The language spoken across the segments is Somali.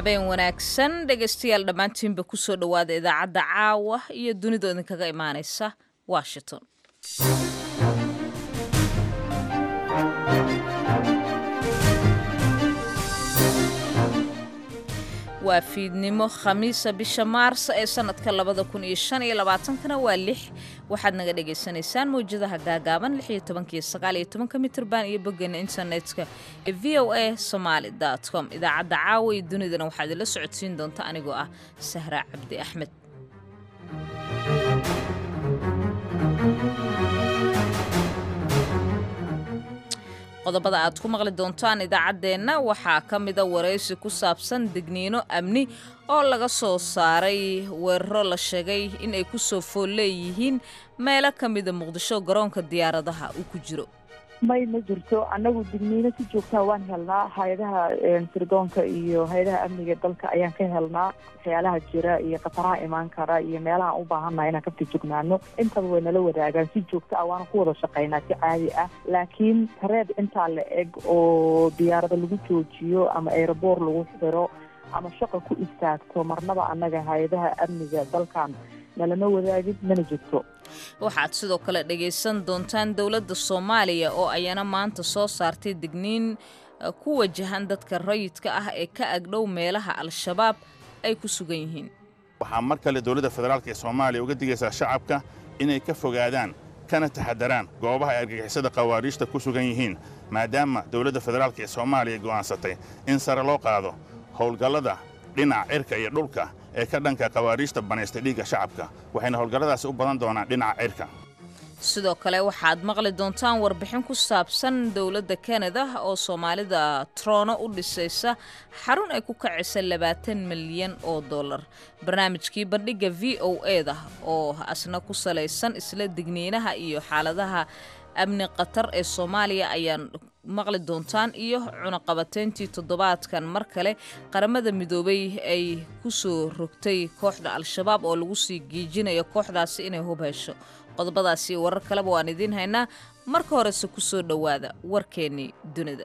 habeen wanaagsan dhegaystayaal dhammaantiinba kusoo dhowaada idaacadda caawa iyo dunida idinkaga imaanaysa washington waa fiidnimo khamiisa bisha maars ee sanadka labada kun iyo shan iyo labaatankana waa lix waxaad naga dhagaysanaysaan mawjadaha gaagaaban lix iyo tobankiyo sagaal iyo tobanka mitrban iyo boggeena internetka ee v o a somaali dot com idaacadda caawa iyo dunidana waxaad ila socodsiin doonta anigoo ah sahra cabdi axmed qodobada aad ku maqli doontaan idaacaddeenna waxaa ka mida waraysi ku saabsan digniino amni oo laga soo saaray weeraro la sheegay in ay ku soo fool leeyihiin meelo ka mida muqdisho garoonka diyaaradaha uu ku jiro may ma jirto annagu digniino si joogtaa waan helnaa hay-adaha sirdoonka iyo hay-adaha amniga dalka ayaan ka helnaa waxyaalaha jira iyo khataraha imaan kara iyo meelahaan u baahannaha inaan ka fijignaano intaba way nala wadaagaan si joogto ah waana ku wada shaqaynaa si caadi ah laakiin tareed intaa la eg oo diyaarada lagu joojiyo ama aeroboor lagu xiro ama shaqa ku istaagto marnaba annaga hay-adaha amniga dalkan nalama wadaagin mana jirto waxaad sidoo kale dhagaysan doontaan dowladda soomaaliya oo ayana maanta soo saartay digniin ku wajahan dadka rayidka ah ee ka agdhow meelaha al-shabaab ay ku sugan yihiin waxaa mar kale dowladda federaalk ee soomaaliya uga digaysaa shacabka inay ka fogaadaan kana taxadaraan goobaha ay argagixisada khawaariijta ku sugan yihiin maadaama dowladda federaalk ee soomaaliya go'aansatay in sare loo qaado howlgallada dhinaca cirka iyo dhulka ee ka dhanka khawaariijta banaystay dhiigga shacabka waxayna howlgalladaasi u badan doonaan dhinaca cirka sidoo kale waxaad maqli doontaan warbixin ku saabsan dowladda kanada oo soomaalida troono u dhisaysa xarun ay ku kacisa labaatan milyan oo dollar barnaamijkii bandhigga v o eda oo asna ku salaysan isla digniinaha iyo xaaladaha amni khatar ee soomaaliya ayaan maqli doontaan iyo cunaqabateyntii toddobaadkan mar kale qaramada midoobay ay ku soo rogtay kooxda al-shabaab oo lagu sii giijinayo kooxdaasi inay hub hesho qodobadaasi warar kaleba waan idiin haynaa marka horese ku soo dhowaada warkeennii dunida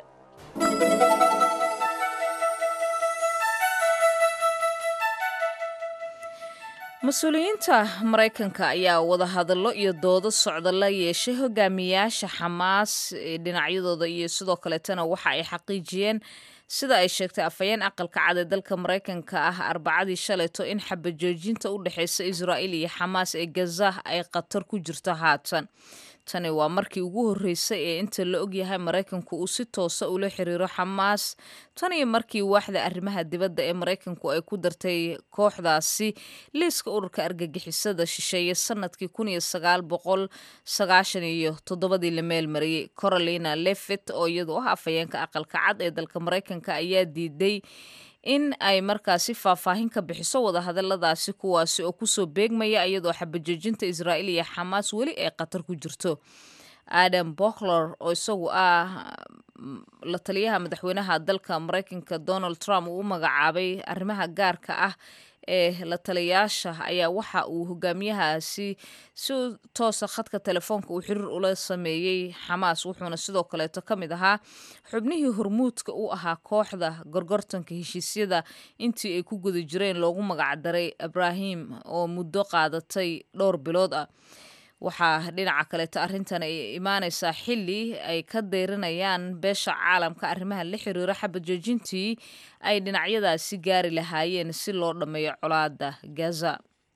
mas-uuliyiinta maraykanka ayaa wadahadallo iyo doodo socda la yeeshay hogaamiyaasha xamaas ee dhinacyadooda iyo sidoo kaleetana waxa ay xaqiijiyeen sida ay sheegtay afhayeen aqalka cad ee dalka maraykanka ah arbacadii shalayto in xabajoojinta u dhexaysa israa'iil iyo xamaas ee gaza ay khatar ku jirto haatan tani waa markii ugu horreysay ee inta la ogyahay maraykanku uu si toosa ula xiriiro xamaas tan iyo markii waaxda arrimaha dibadda ee maraykanku ay ku dartay kooxdaasi liiska ururka argagixisada shisheeye sanadkii kun iyo sagaal boqol sagaashan iyo toddobadii la meelmariyey corolina lefit oo iyadu ah afhayeenka aqalka cad ee dalka maraykanka ayaa diiday in ay markaasi faahfaahin ka bixiso wadahadaladaasi kuwaasi oo kusoo beegmaya iyadoo xabajoojinta israa'iil iyo xamaas weli ay khatar ku jirto adam bockler oo isagu ah la taliyaha madaxweynaha dalka maraykanka donald trump uu u magacaabay arrimaha gaarka ah ee la taliyaasha ayaa waxa uu hogaamiyahaasi si toosa khadka telefoonka uu xiriir ula sameeyey xamaas wuxuuna sidoo kaleeto ka mid ahaa xubnihii hormuudka u ahaa kooxda gorgortanka heshiisyada intii ay ku guda jireen loogu magacdaray ibrahim oo muddo qaadatay dhowr bilood ah waxaa dhinaca kaleeto arrintan ay imaanaysaa xilli ay ka deyranayaan beesha caalamka arrimaha la xiriiro xabajoojintii ay dhinacyadaasi gaari lahaayeen si loo dhammeeyo colaada gaza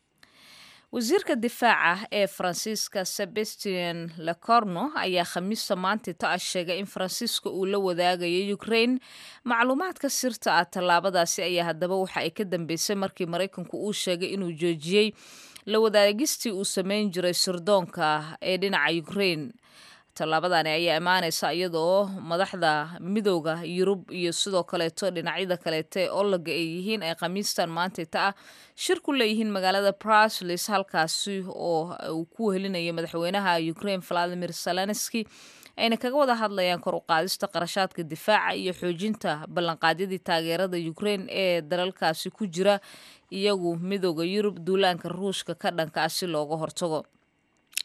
wasiirka difaaca ee faransiiska sebastian lecorno ayaa khamiista maanta ta-a sheegay in faransiiska uu la wadaagayo ukraine macluumaadka sirta ah tallaabadaasi ayaa haddaba waxa ay ka dambeysay markii maraykanku uu sheegay inuu joojiyey la wadaagistii uu sameyn jiray sirdoonka ee dhinaca ukraine tallaabadani ayaa imaanaysa iyadoo madaxda midooda yurub iyo sidoo kaleeto dhinacyada kaleeto ee olaga ay yihiin ay khamiistan maantayta ah shir ku leeyihiin magaalada bruslis halkaasi oo uu ku wehelinaya madaxweynaha ukraine valadimir zelenski ayna kaga wada hadlayaan kor u qaadista qarashaadka difaaca iyo xoojinta ballanqaadyadii taageerada ukraine ee dalalkaasi ku jira iyagu midooda yurub duulaanka ruushka ka dhanka ah si looga hortago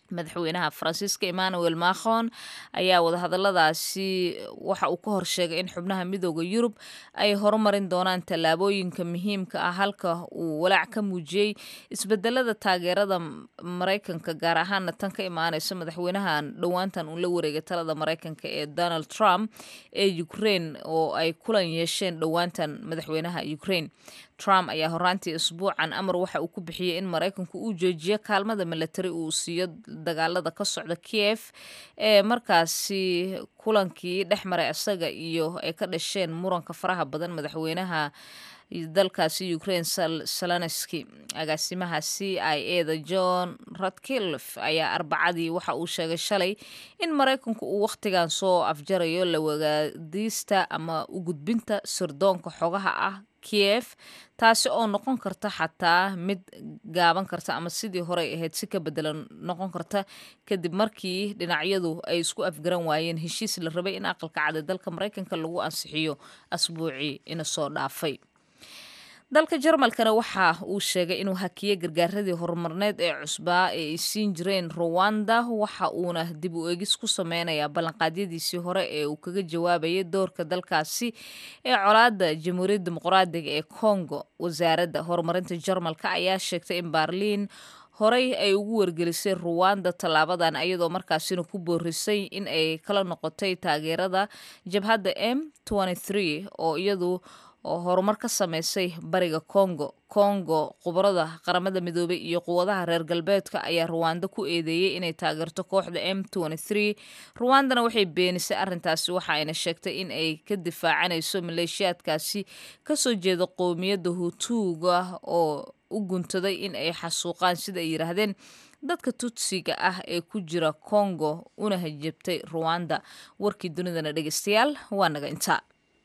madaxweynaha faransiiska emmanuel macron ayaa wadahadaladaasi waxa uu ka horsheegay in xubnaha midooda yurub ay horumarin doonaan tallaabooyinka muhiimka ah halka uu walaac ka muujiyey isbedelada taageerada maraykanka gaar ahaana tan ka imaaneysa madaxweynahan dhowaantan uu la wareegay talada maraykanka ee donald trump ee ukraine oo ay kulan yeesheen dhowaantan madaxweynaha ukraine trump ayaa horaantii isbuucan amar waxa uu ku bixiyey in maraykanku uu joojiyo kaalmada milatari uu siiyo dagaalada ka socda kiev ee markaasi kulankii dhex maray isaga iyo ay ka dhasheen muranka faraha badan madaxweynaha dalkaasi ukraine salanski agaasimaha c i a da john radcliffe ayaa arbacadii waxa uu sheegay shalay in maraykanku uu wakhtigan soo afjarayo la wagaadiista ama u gudbinta sirdoonka xogaha ah kiev taasi oo noqon karta xataa mid gaaban karta ama sidii horey ahayd si ka bedelan noqon karta kadib markii dhinacyadu ay isku afgaran waayeen heshiis la rabay in aqalka cad ee dalka maraykanka lagu ansixiyo asbuucii ina soo dhaafay dalka jarmalkana waxa uu sheegay inuu hakiyey gargaaradii horumarneed ee cusbaa ee ay siin jireen ruwanda waxa uuna dib u eegis ku sameynayaa ballanqaadyadiisii hore ee uu kaga jawaabayay doorka dalkaasi ee colaada jamhuuriyadda dimuqraadiga ee congo wasaaradda horumarinta jarmalka ayaa sheegtay in baarliin horey ay ugu wargelisay ruwanda tallaabadan iyadoo markaasina ku boorisay in ay kala noqotay taageerada jabhadda m oo iyadu oo horumar ka sameysay bariga congo congo khubarada qaramada midoobay iyo quwadaha reer galbeedka ayaa ruwanda ku eedeeyey inay taageerto kooxda m ruwandana waxay beenisay arrintaasi waxa ayna sheegtay in ay ka difaacanayso maleeshiyaadkaasi kasoo jeeda qowmiyadda hutuuga oo u guntaday in ay xasuuqaan sida ay yidhaahdeen dadka tutsiga ah ee ku jira congo una hajabtay ruwanda warkii dunidana dhegeystayaal waa naga intaa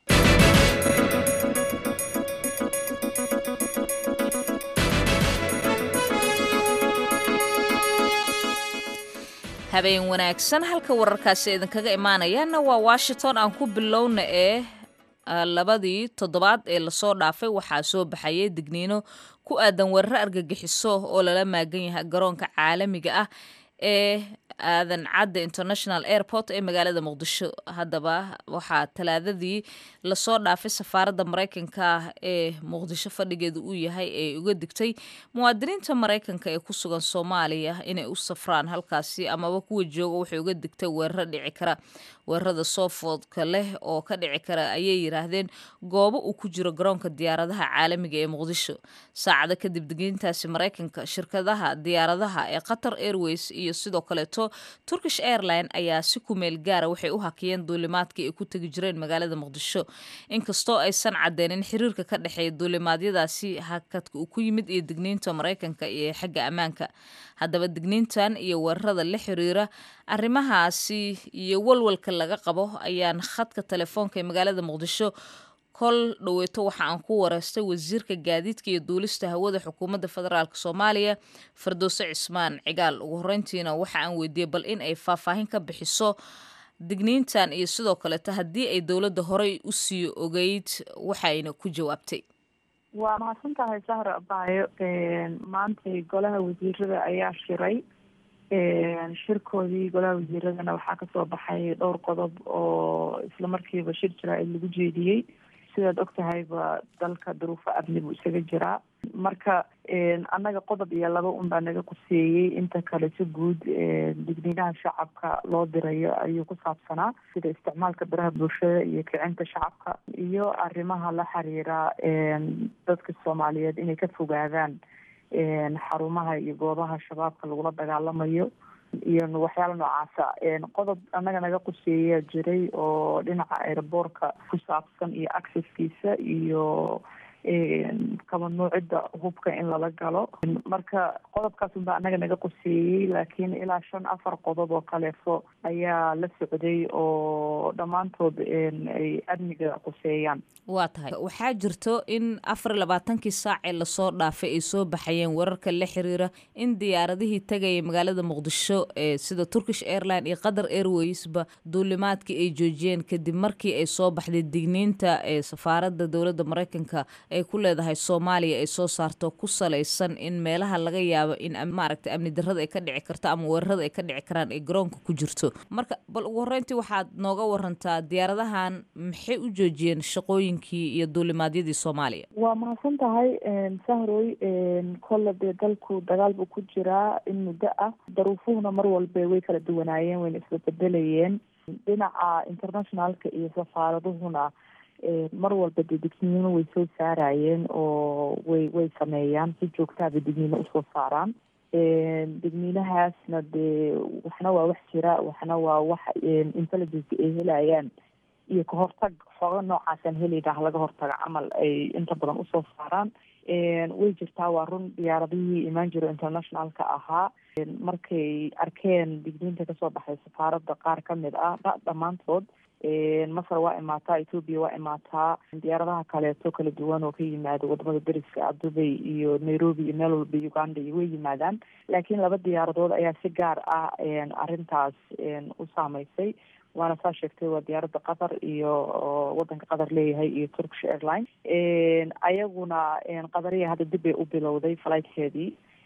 habeen wanaagsan halka wararkaasi idinkaga imaanayaana waa washington aan ku bilowna ee labadii toddobaad ee lasoo dhaafay waxaa soo baxayay digniino ku aadan weeraro argagixiso oo lala maagan yahay garoonka caalamiga ah ee aadan cadda international airport ee magaalada muqdisho haddaba waxaa talaadadii lasoo dhaafay safaaradda maraykanka ee muqdisho fadhigeedu uu yahay ee uga digtay muwaadiniinta maraykanka ee ku sugan soomaaliya inay u safraan halkaasi amaba kuwa jooga waxay uga digtay weeraro dhici kara weerarada soofoodka leh oo ka dhici kara ayay yiraahdeen goobo uu ku jiro garoonka diyaaradaha caalamiga ee muqdisho saacado kadib digniintaasi maraykanka shirkadaha diyaaradaha ee qatar airways iyo sidoo kaleeto turkish airline ayaa si kumeel gaara waxay u hakiyeen duulimaadkii ay ku tegi jireen magaalada muqdisho inkastoo aysan cadeynin xiriirka ka dhexeeya duulimaadyadaasi hakadka uu ku yimid iyo digniinta maraykanka iyo xagga ammaanka haddaba digniintan iyo weerarada la xiriira arrimahaasi iyo walwalka laga qabo ayaan khadka telefoonka ee magaalada muqdisho kol dhoweeto waxa aan ku wareystay wasiirka gaadiidka iyo duulista hawada xukuumadda federaalk soomaaliya fardowse cismaan cigaal ugu horeyntiina waxa aan weydiiyey bal in ay faahfaahin ka bixiso digniintan iyo sidoo kaleeto haddii ay dowladda horey u sii ogeyd waxayna ku jawaabtay waa mahadsan tahay sahra abaayo maantay golaha wasiirada ayaa shiray shirkoodii golaha wasiiradana waxaa kasoo baxay dhowr qodob oo isla markiiba shir jaraa'id lagu jeediyey sidaad og tahayba dalka duruufo amni buu isaga jiraa marka annaga qodob iyo laba un baa naga quseeyey inta kale si guud digniinaha shacabka loo dirayo ayuu ku saabsanaa sida isticmaalka baraha bulshada iyo kicinta shacabka iyo arrimaha la xiriira dadka soomaaliyeed inay ka fogaadaan xarumaha iyo goobaha shabaabka lagula dagaalamayo iyo waxyaala noocaasa qodob annaga naga quseeyaa jiray oo dhinaca aeroboortka ku saabsan iyo accesskiisa iyo kabanuucidda hubka in lala galo marka qodobkaas unbaa annaga naga quseeyey laakiin ilaa shan afar qodob oo kaleefo ayaa la socday oo dhammaantood ay amniga quseeyaan waa tahay waxaa jirto in afar labaatankii saac ee lasoo dhaafay ay soo baxayeen wararka la xiriira in diyaaradihii tagaya magaalada muqdisho ee sida turkish airline iyo qatar airwaysba duulimaadkii ay joojiyeen kadib markii ay soo baxday digniinta ee safaaradda dowladda maraykanka ay ku leedahay soomaaliya ay soo saarto ku salaysan in meelaha laga yaabo in maaragtay amni darrada ay ka dhici karto ama weerarada ay ka dhici karaan ay garoonka ku jirto marka bal ugu horreyntii waxaad nooga warantaa diyaaradahan maxay u joojiyeen shaqooyinkii iyo duulimaadyadii soomaaliya waa mahadsan tahay sahroy kolle dee dalku dagaal buu ku jiraa in muddo ah daruufuhuna mar walba way kala duwanaayeen wayna isla bedelayeen dhinaca internationalka iyo safaaraduhuna mar walba dee digniino way soo saarayeen oo way way sameeyaan si joogtaaba digniino usoo saaraan digniinahaasna dee waxna waa wax jira waxna waa wax intelligence ay helayaan iyo kahortag xooga noocaasaan helayna halaga hortaga camal ay inta badan usoo saaraan way jirtaa waa run diyaaradihii imaan jiro internationalka ahaa markay arkeen digniinta kasoo baxay safaaradda qaar kamid ah dhammaantood masar waa imaataa ethoobia waa imaataa diyaaradaha kaleeto kala duwan oo ka yimaada wadamada deriska ah dubay iyo nairobi iyo meel walba uganda iyo way yimaadaan laakiin laba diyaaradood ayaa si gaar ah arrintaas u saameysay waana saa sheegtay waa diyaaradda qatar iyo wadanka qatar leeyahay iyo turkish airline ayaguna qadariya hadda dib bay u bilowday flightkeedii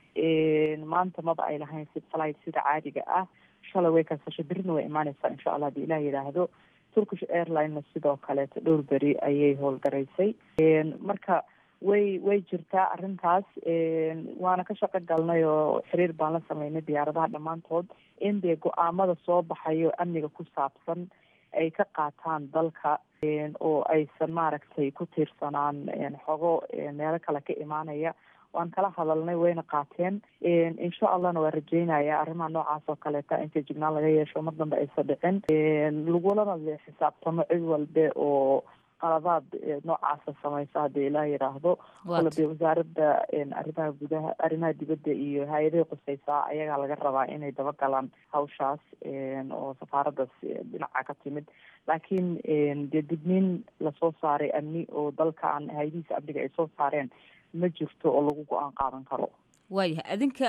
maanta maba ay lahayn si flight sida caadiga ah shalay way kansashay berrina way imaaneysaa insha allah hadii ilah yidhaahdo turkish airlinena sidoo kaleeto dhowr beri ayay howlgaraysay marka way way jirtaa arrintaas waana ka shaqo galnay oo xiriir baan la sameynay diyaaradaha dhammaantood in dee go-aamada soo baxayo amniga ku saabsan ay ka qaataan dalka oo aysan maaragtay ku tiirsanaan xogo meelo kale ka imaanaya waan kala hadalnay wayna qaateen insha allahna waa rajeynaya arrimaha noocaas oo kaleeta inta jignaan laga yeesho mar dambe aysa dhicin lagulana xisaabtamo cid walbe oo qaladaad noocaasa samaysa haddii ilaa yidhaahdo kole dee wasaaradda arrimaha gudaha arrimaha dibadda iyo hay-adahay quseysaa ayagaa laga rabaa inay dabagalaan hawshaas oo safaaraddaas dhinaca ka timid laakiin dee digniin lasoo saaray amni oo dalkan hay-adihiisa amniga ay soo saareen ma jirto oo lagu go-aan qaadan karo waayahay adinka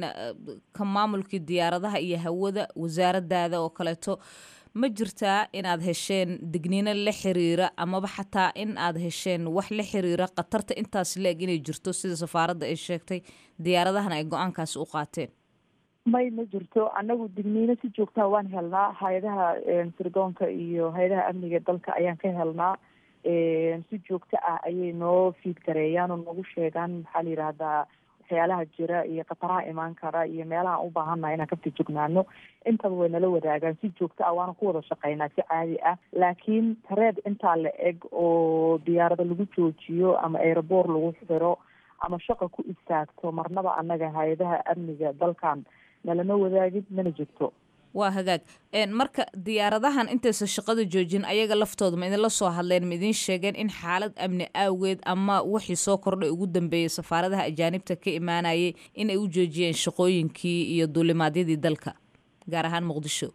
ka maamulkii diyaaradaha iyo hawada wasaaradaada oo kaleeto ma jirtaa inaad hesheen digniino la xiriira amaba xataa in aad hesheen wax la xiriira khatarta intaas la-eg inay jirto sida safaaradda ay sheegtay diyaaradahana ay go-aankaasi u qaateen may ma jirto annagu digniino si joogtaa waan helnaa hay-adaha sirdoonka iyo hay-adaha amniga dalka ayaan ka helnaa si joogto ah ayay noo fiid gareeyaan oo noogu sheegaan maxaa la yidhaahdaa waxyaalaha jira iyo khataraha imaan kara iyo meelaha u baahannaha inaan ka fijignaano intaba way nala wadaagaan si joogto ah waana ku wada shaqeynaa si caadi ah laakiin tareed intaa la eg oo diyaarado lagu joojiyo ama aeroboor lagu xiro ama shaqa ku istaagto marnaba annaga hay-adaha amniga dalkan nalama wadaagin mana jirto waa hagaag marka diyaaradahan intaysa shaqada joojin ayaga laftooda ma idinla soo hadleen ma idiin sheegeen in xaalad amni awgeed ama wixii soo kordhay ugu dambeeyey safaaradaha ajaanibta ka imaanayay in ay u joojiyeen shaqooyinkii iyo duulimaadyadii dalka gaar ahaan muqdisho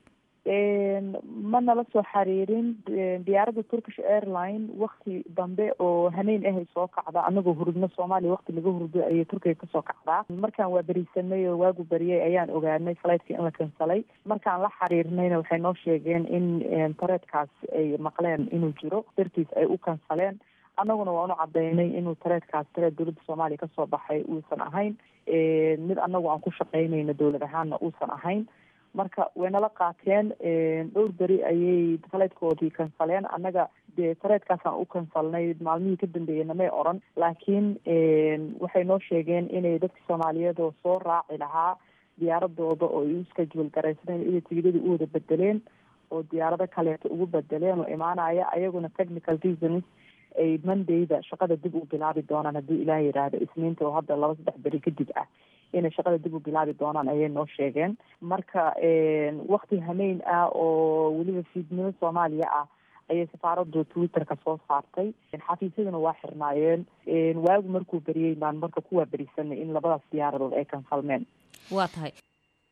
ma nala soo xiriirin diyaaradda turkish airline wakti dambe oo haneyn ahay soo kacda anagoo hurudno soomaaliya wakti laga hurdo ayay turkiga kasoo kacdaa markaan waa berisanay oo waagu beriyay ayaan ogaanay flightki in la kansalay markaan la xiriirnayna waxay noo sheegeen in tareedkaas ay maqleen inuu jiro dartiis ay u kansaleen annaguna waan u cadaynay inuu tareedkaas tareed dowladda soomaaliya kasoo baxay uusan ahayn mid anagu aan ku shaqaynayno dowlad ahaanna uusan ahayn marka waynala qaateen dhowr beri ayay faleydkoodii kansaleen annaga dee tareedkaasaan u kansalnay maalmihii ka dambeeyey namay oran laakiin waxay noo sheegeen inay dadka soomaaliyeed oo soo raaci lahaa diyaaradooda oo ay u schedule garaysadeen inay tigidadii u wada bedeleen oo diyaarado kaleeto ugu bedeleen oo imaanaya ayaguna technical reasons ay mondayda shaqada dib u bilaabi doonaan haddii ilaah yidhaahdo isniinta oo hadda laba saddex beri kadib ah inay shaqada dib u bilaabi doonaan ayay noo sheegeen marka wakti hameyn ah oo weliba fiidnimo soomaaliya ah ayay safaaradu twitterka soo saartay xafiisyaduna waa xirnaayeen waagu markuu beriyey baan marka kuwaa berisanay in labadaas diyaaradood ay kansalmeen waa tahay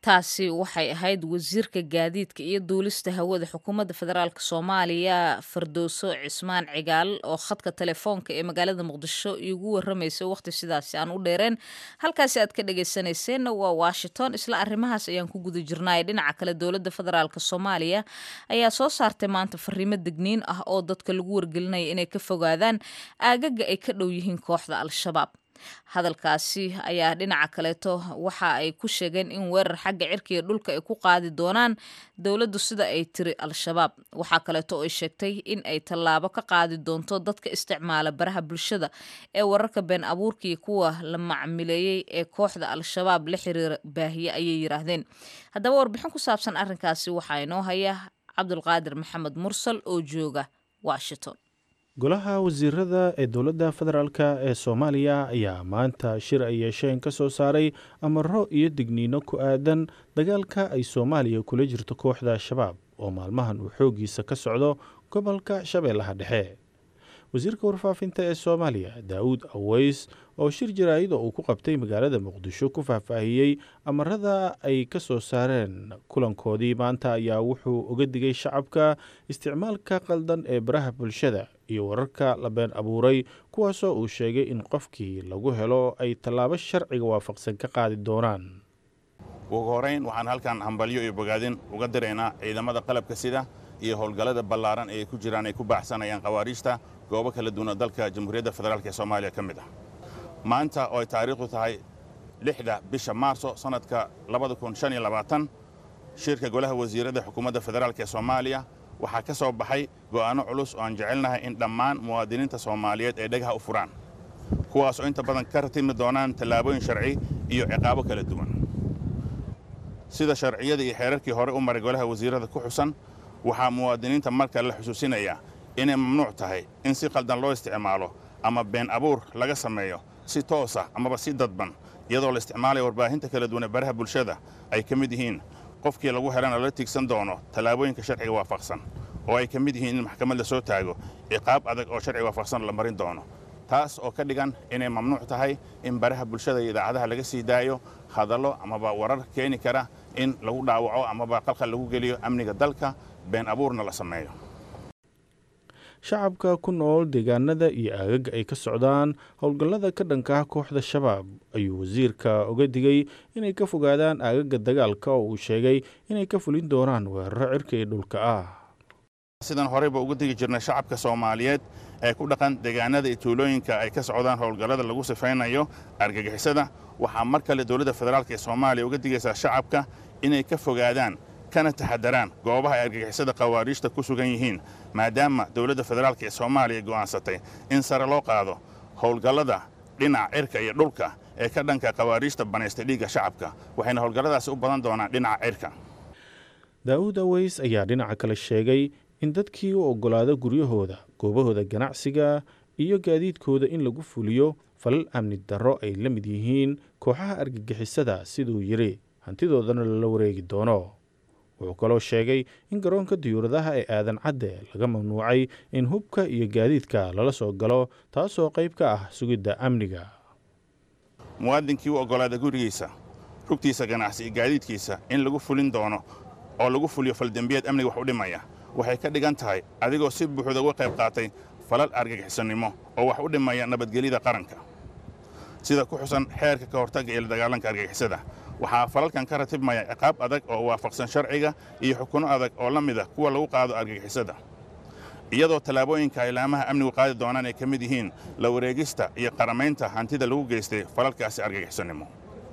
taasi waxay ahayd wasiirka gaadiidka iyo duulista hawada xukuumadda federaalk soomaaliya fardooso cismaan cigaal oo khadka telefoonka ee magaalada muqdisho igu waramaysay waqti sidaasi aan u dheereen halkaasi aad ka dhagaysanayseena waa washington isla arrimahaas ayaan ku guda jirnay dhinaca kale dowladda federaalk soomaaliya ayaa soo saartay maanta fariimo degniin ah oo dadka lagu wargelinaya inay ka fogaadaan aagaga ay ka dhow yihiin kooxda al-shabaab hadalkaasi ayaa dhinaca kaleeto waxa ay ku sheegeen in weerar xagga cirka iyo dhulka ay ku qaadi doonaan dowladdu sida ay tiri al-shabaab waxaa kaleeto ay sheegtay in ay tallaabo ka qaadi doonto dadka isticmaala baraha bulshada ee wararka been abuurka iyo kuwa la macmileeyey ee kooxda al-shabaab la xiriira baahiye ayay yiraahdeen haddaba warbixin ku saabsan arrinkaasi waxaa inoo haya cabdulqaadir maxamed mursal oo jooga washington golaha wasiirada ee dowladda federaalk ee soomaaliya ayaa maanta shir ay yeesheen ka soo saaray amaro iyo digniino ku aadan dagaalka ay soomaaliya kula jirto kooxda al-shabaab oo maalmahan uu xooggiisa ka socdo gobolka shabeellaha dhexe wasiirka warfaafinta ee soomaaliya daawud aweys oo shir jaraa'ida uu ku qabtay magaalada muqdisho ku faahfaahiyey amarada ay ka soo saareen kulankoodii maanta ayaa wuxuu uga digay shacabka isticmaalka qaldan ee baraha bulshada iyo wararka la been abuuray kuwaasoo uu sheegay in qofkii lagu helo ay tallaabo sharciga waafaqsan ka qaadi doonaan ugu horayn waxaan halkan hambalyo iyo bogaadin uga diraynaa ciidamada qalabka sida iyo howlgallada ballaaran ee ay ku jiraan ay ku baaxsanayaan khawaariijta goobo kala duwana dalka jamhuuriyadda federaalk ee soomaaliya ka mid ah maanta oo ay taariikhdu tahay lixda bisha maarso sannadka shirka golaha wasiirada xukuumadda federaalk ee soomaaliya waxaa ka soo baxay go'aanno culus oo aan jecelnahay in dhammaan muwaadiniinta soomaaliyeed ay dhagaha u furaan kuwaas oo inta badan ka ratimi doonaan tallaabooyin sharci iyo ciqaabo kala duwan sida sharciyada iyo xeerarkii hore u maray golaha wasiirada ku xusan waxaa muwaadiniinta marka la xusuusinayaa inay mamnuuc tahay in si qaldan loo isticmaalo ama been abuur laga sameeyo si toosa amaba si dadban iyadoo la isticmaalaya warbaahinta kala duwan ee baraha bulshada ay ka mid yihiin qofkii lagu helana lala tiigsan doono tallaabooyinka sharciga waafaqsan oo ay ka mid yihiin in maxkamad la soo taago ciqaab adag oo sharciga waafaqsan la marin doono taas oo ka dhigan inay mamnuuc tahay in baraha bulshada iyo idaacadaha laga sii daayo hadallo amaba warar keeni kara in lagu dhaawaco amaba qalqal lagu geliyo amniga dalka been abuurna la sameeyo shacabka ku nool deegaanada iyo aagaga ay ka socdaan howlgallada ka dhanka kooxda shabaab ayuu wasiirka uga digay inay ka fogaadaan aagaga dagaalka oo uu sheegay inay ka fulin doonaan weeraro cirka iyo dhulka ah sidaan horeyba uga digi jirnay shacabka soomaaliyeed ee ku dhaqan deegaanada iyo tuulooyinka ay ka socdaan howlgallada lagu sifaynayo argagixisada waxaa mar kale dowladda federaalk ee soomaaliya uga digaysaa shacabka inay ka fogaadaan kana taxadaraan goobaha ay argagixisada khawaariijta ku sugan yihiin maadaama dowladda federaalk ee soomaaliya go'aansatay in sare loo qaado howlgallada dhinaca cirka iyo dhulka ee ka dhanka khawaariijta banaystay dhiigga shacabka waxayna howlgalladaasi u badan doonaan dhinaca cirka daa'uud aweys ayaa dhinaca kale sheegay in dadkii u oggolaada guryahooda goobahooda ganacsiga iyo gaadiidkooda in lagu fuliyo falal amni darro ay la mid yihiin kooxaha argagixisada siduu yidhi hantidoodana lala wareegi doono wuxuu kaloo sheegay in garoonka diyuuradaha ee aadan cadde laga mamnuucay in hubka iyo gaadiidka lala soo galo taasoo qayb ka ah sugidda amniga muwaadinkii u oggolaada gurigiisa rugtiisa ganacsi iyo gaadiidkiisa in lagu fulin doono oo lagu fuliyo faldembiyeed amniga wax u dhimaya waxay ka dhigan tahay adigoo si buuxda uga qayb qaatay falal argagixisannimo oo wax u dhimaya nabadgelyada qaranka sida ku xusan xeerka ka hortagga iyo la dagaalanka argagixisada waxaa falalkan ka ratibmaya ciqaab adag oo waafaqsan sharciga iyo xukuno adag oo la mid ah kuwa lagu qaado argagixisada iyadoo tallaabooyinka ilaamaha amnigu qaadi doonaan ay ka mid yihiin la wareegista iyo qaramaynta hantida lagu geystay falalkaasi argagixisannimo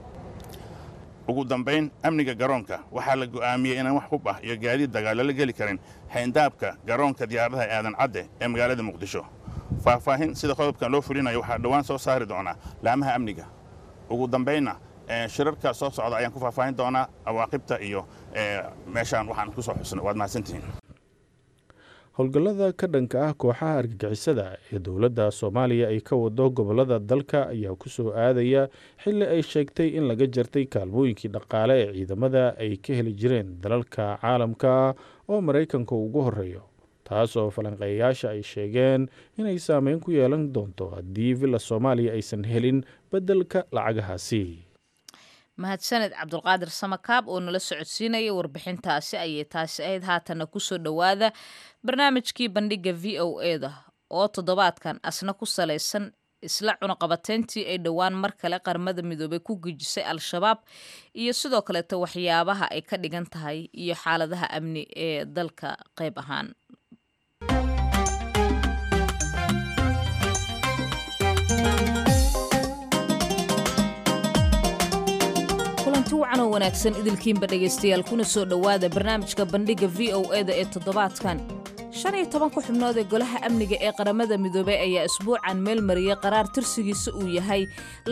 ugu dambayn amniga garoonka waxaa la go'aamiyey inaan wax hub ah iyo gaadiid dagaal lala geli karin xayndaabka garoonka diyaaradaha aadan cadde ee magaalada muqdisho faahfaahin sida qodobkan loo fulinayo waxaa dhowaan soo saari doonaa laamaha amniga ugu dambaynna shirarka soo socda ayaan ku faahfaahin doonaa awaaqibta iyo meeshaan waxaan ku soo xusnay waad mahadsantihiin howlgallada ka dhanka ah kooxaha argagixisada ee dowladda soomaaliya ay ka wado gobollada dalka ayaa ku soo aadaya xilli ay sheegtay in laga jartay kaalmooyinkii dhaqaale ee ciidamada ay ka heli jireen dalalka caalamka oo maraykanka ugu horreeyo taas oo falanqeeyayaasha ay sheegeen inay saameyn ku yeelan doonto haddii villa soomaaliya aysan helin beddelka lacagahaasi mahadsaned cabdulqaadir samakaab oo nala socodsiinaya warbixintaasi ayay taasi ahayd haatana kusoo dhowaada barnaamijkii bandhiga v o eda oo toddobaadkan asna ku salaysan isla cunaqabateyntii ay dhowaan mar kale qaramada midoobay ku gejisay al-shabaab iyo sidoo kaleeta waxyaabaha ay ka dhigan tahay iyo xaaladaha amni ee dalka qayb ahaan kulanti wacan oo wanaagsan idilkiinba dhegaystayaal kuna soo dhowaada barnaamijka bandhiga v o eda ee toddobaadkan shan iyo tobanka xubnood ee golaha amniga ee qaramada midoobey ayaa isbuucan meel mariyey qaraar tirsigiisa uu yahay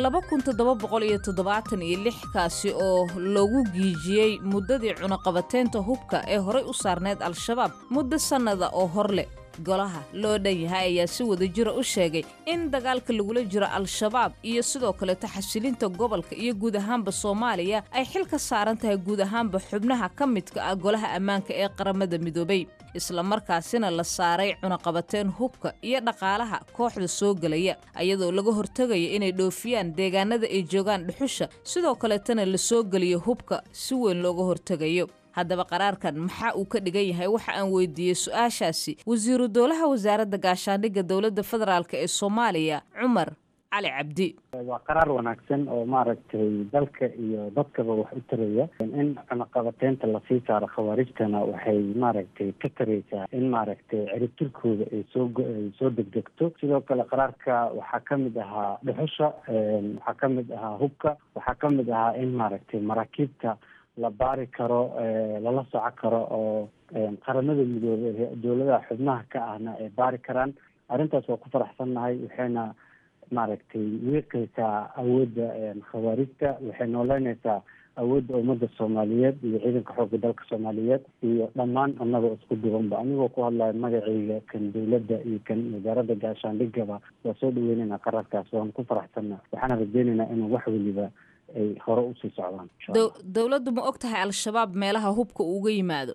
kaasi oo loogu giijiyey muddadii cunaqabateynta hubka ee horay u saarneyd al-shabaab muddo sannada oo hor leh golaha loo dhan yahay ayaa si wada jira u sheegay in dagaalka lagula jiro al-shabaab iyo sidoo kaleeta xasilinta gobolka iyo guud ahaanba soomaaliya ay xil ka saaran tahay guud ahaanba xubnaha ka midka ah golaha ammaanka ee qaramada midoobey islamarkaasina la saaray cunaqabateen hubka iyo dhaqaalaha kooxda soo gelaya ayadoo laga hortegaya inay dhoofiyaan deegaanada ay joogaan dhuxusha sidoo kaleetana la soo geliyo hubka si weyn looga hortegayo haddaba qaraarkan maxaa uu ka dhigan yahay waxa aan weydiiyey su-aashaasi wasiiru dowlaha wasaaradda gaashaandhigga dowladda federaalk ee soomaaliya cumar cali cabdi waa qaraar wanaagsan oo maaragtay dalka iyo dadkaba wax u taraya in cunaqabateynta lasii saaro khawaarijtana waxay maaragtay ka taraysaa in maaragtay ciribtirkooda ay soo ay soo degdegto sidoo kale qaraarka waxaa kamid ahaa dhuxusha waxaa kamid ahaa hubka waxaa kamid ahaa in maaragtay maraakiibta la baari karo lala soco karo oo qaramada midoobey dowladaha xubnaha ka ahna ay baari karaan arrintaas waa ku faraxsannahay waxayna maaragtay wiiqaysaa awoodda khawaarijta waxay nooleynaysaa awoodda ummadda soomaaliyeed iyo ciidanka xoogga dalka soomaaliyeed iyo dhammaan annagoo isku duwanba anigoo ku hadlaya magacayga kan dowladda iyo kan wasaaradda gaashaandhigaba waa soo dhaweyneynaa qararkaas waan ku faraxsanna waxaana rajeyneynaa inuu wax weliba ay hore usii socdaan dowladdu ma og tahay al-shabaab meelaha hubka uga yimaado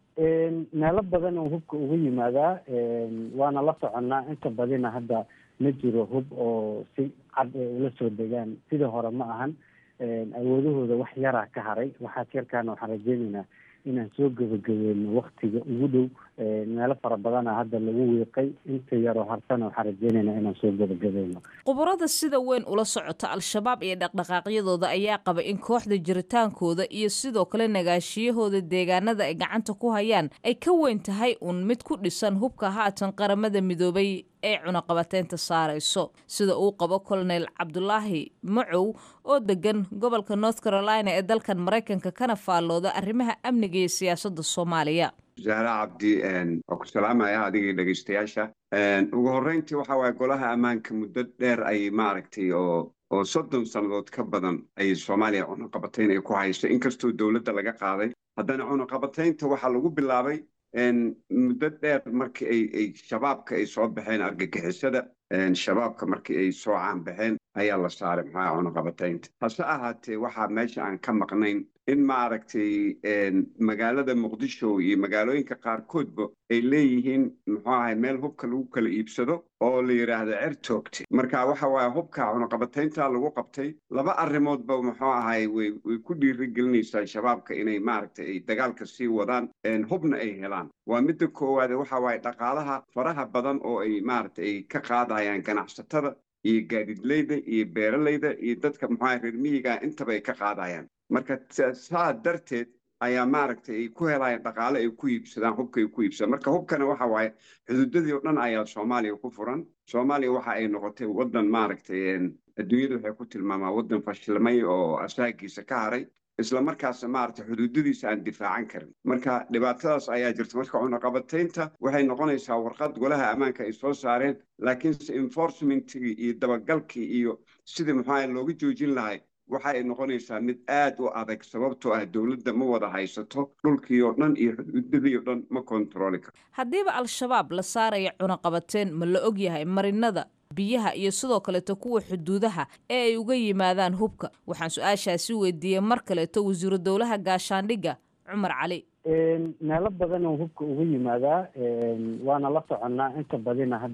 meelo badan oo hubka uga yimaadaa waana la soconnaa inta badina hadda ma jiro hub oo si cad ay ula soo degaan sidii hore ma ahan awoodahooda wax yaraa ka haray waxaas yarkaana waxaan rajeyneynaa inaan soo gebagabeyno waktiga ugu dhow meelo fara badana hadda lagu wiiqay inta yaroo hartana waxaan rajeyneynaa inaan soo gebagabeyno khubarada sida weyn ula socota al-shabaab iyo dhaqdhaqaaqyadooda ayaa qaba in kooxda jiritaankooda iyo sidoo kale nagaashiyahooda deegaanada ay gacanta ku hayaan ay ka weyn tahay uun mid ku dhisan hubka haatan qaramada midoobay ee cunaqabateynta saarayso sida uu qabo colonel cabdulaahi macow oo degan gobolka north carolina ee dalkan maraykanka kana faallooda arrimaha amniga iyo siyaasadda soomaaliya zahra cabdi waa ku salaamaya adigii dhegeystayaasha ugu horreyntii waxa waaye golaha ammaanka muddo dheer ayay maaragtay oo oo soddon sannadood ka badan ayay soomaaliya cunaqabatayn ay ku hayso inkastoo dowladda laga qaaday haddana cunaqabataynta waxaa lagu bilaabay muddo dheer markii ay ay shabaabka ay soo baxeen argagixisada shabaabka markii ay soo caanbaxeen ayaa la saaray maxaa cunaqabataynta hase ahaatee waxaa meesha aan ka maqnayn in maaragtay magaalada muqdisho iyo magaalooyinka qaarkoodba ay leeyihiin muxuu ahay meel hubka lagu kala iibsado oo la yidhaahdo cer toogtay marka waxa waaye hubka cunaqabataynta lagu qabtay laba arrimoodba muxuu ahay way way ku dhiirigelinaysaa shabaabka inay maaragtay ay dagaalka sii wadaan hubna ay helaan waa midda koowaade waxa waaye dhaqaalaha faraha badan oo ay maaragtay ay ka qaadayaan ganacsatada iyo gaadidleyda iyo beeralayda iyo dadka muxuu ahay reer miyiga intaba ay ka qaadayaan marka saa darteed ayaa maaragtay ay ku helayaan dhaqaale ay ku iibsadaan hubka ay ku iibsadaan marka hubkana waxa waaye xuduudadii oo dhan ayaa soomaaliya ku furan soomaaliya waxa ay noqotay waddan maaragtay adduunyada waxay ku tilmaamaa waddan fashilmay oo asaagiisa ka haray isla markaasna maaragtay xuduudadiisa aan difaacan karin marka dhibaatadaas ayaa jirta marka cunaqabataynta waxay noqonaysaa warqad golaha ammaanka ay soo saareen laakiinse enforcementigii iyo dabagalkii iyo sidii maxaa looga joojin lahay waxa ay noqonaysaa mid aad u adag sababtoo ah dowladda ma wada haysato dhulkii oo dhan iyo xuduudadii oo dhan ma kontarooli karo haddiiba al-shabaab la saaraya cunaqabateen ma la og yahay marinada biyaha iyo sidoo kaleeto kuwa xuduudaha ee ay uga yimaadaan hubka waxaan su-aashaasi weydiiyey mar kaleeto wasiiru dowlaha gaashaandhigga cumar cali meelo badan oo hubka uga yimaadaa waana la soconnaa inta badina hadda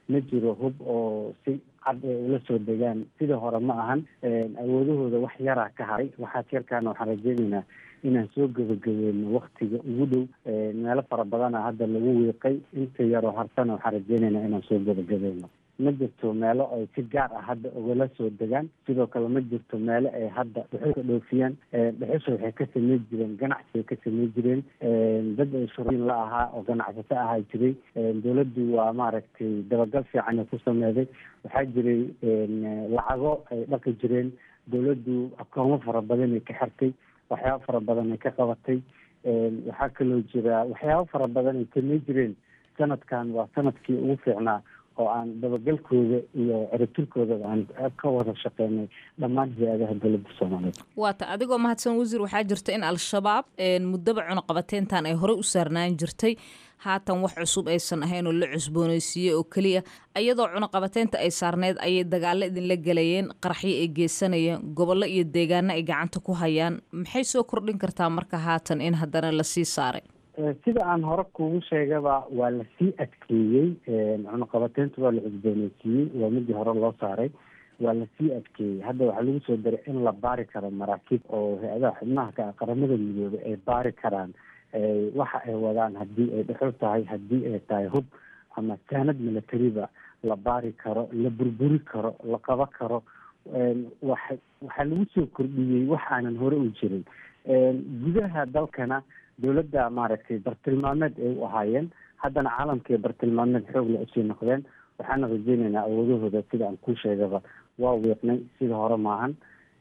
ma jiro hub oo si cad ay ula soo degaan sidii hore ma ahan awoodahooda wax yaraa ka haray waxaas yarkaana waxaan rajeynaynaa inaan soo gebagabeyno waktiga ugu dhow meelo fara badana hadda lagu wiiqay inta yaroo harsana waxaan rajeynaynaa inaan soo gebagabeyno ma jirto meelo ay si gaar ah hadda ugala soo degaan sidoo kale ma jirto meelo ay hadda dhuxusha dhoofiyaan dhuxusha waxay ka samey jireen ganacsi ay ka samey jireen dad ay shurooyin la ahaa oo ganacsato ahaa jiray dowladdu waa maaragtay dabagal fiican ay ku sameeday waxaa jiray lacago ay dhaqi jireen dowladdu akoomo fara badan ay ka xirtay waxyaabo fara badan ay ka qabatay waxaa kaloo jira waxyaabo fara badan ay samey jireen sanadkan waa sanadkii ugu fiicnaa oo aan dabagalkooda iyo ciribtirkooda aan ka wada shaqeynay dhammaan hay-adaha dowladda soomaaliyeed waata adigoo mahadsan wasiir waxaa jirta in al-shabaab muddaba cunuqabateentan ay horey u saarnaan jirtay haatan wax cusub aysan ahayn oo la cusbooneysiiyey oo keliya iyadoo cunuqabateynta ay saarneyd ayay dagaalo idinla gelayeen qaraxyo ay geysanayeen gobollo iyo deegaano ay gacanta ku hayaan maxay soo kordhin kartaa marka haatan in haddana lasii saaray sida aan hore kugu sheegaba waa lasii adkeeyey cunuqabateynta waa la cusbooneysiiyey waa midii hore loo saaray waa lasii adkeeyey hadda waxaa lagu soo daray in la baari karo maraakiib oo hay-adaha xubnaha ka ah qaramada midoobay ay baari karaan waxa ay wadaan haddii ay dhexo tahay haddii ay tahay hub ama saanad militariba la baari karo la burburi karo la qaba karo wa waxaa lagu soo kordhiyey wax aanan hore u jirin gudaha dalkana dowladda maaragtay bartilmaameed ay u ahaayeen haddana caalamkii bartilmaameed xoogle usii noqdeen waxaana rajeynaynaa awoodahooda sida aan kuu sheegaba waa wiiqnay sida hore maahan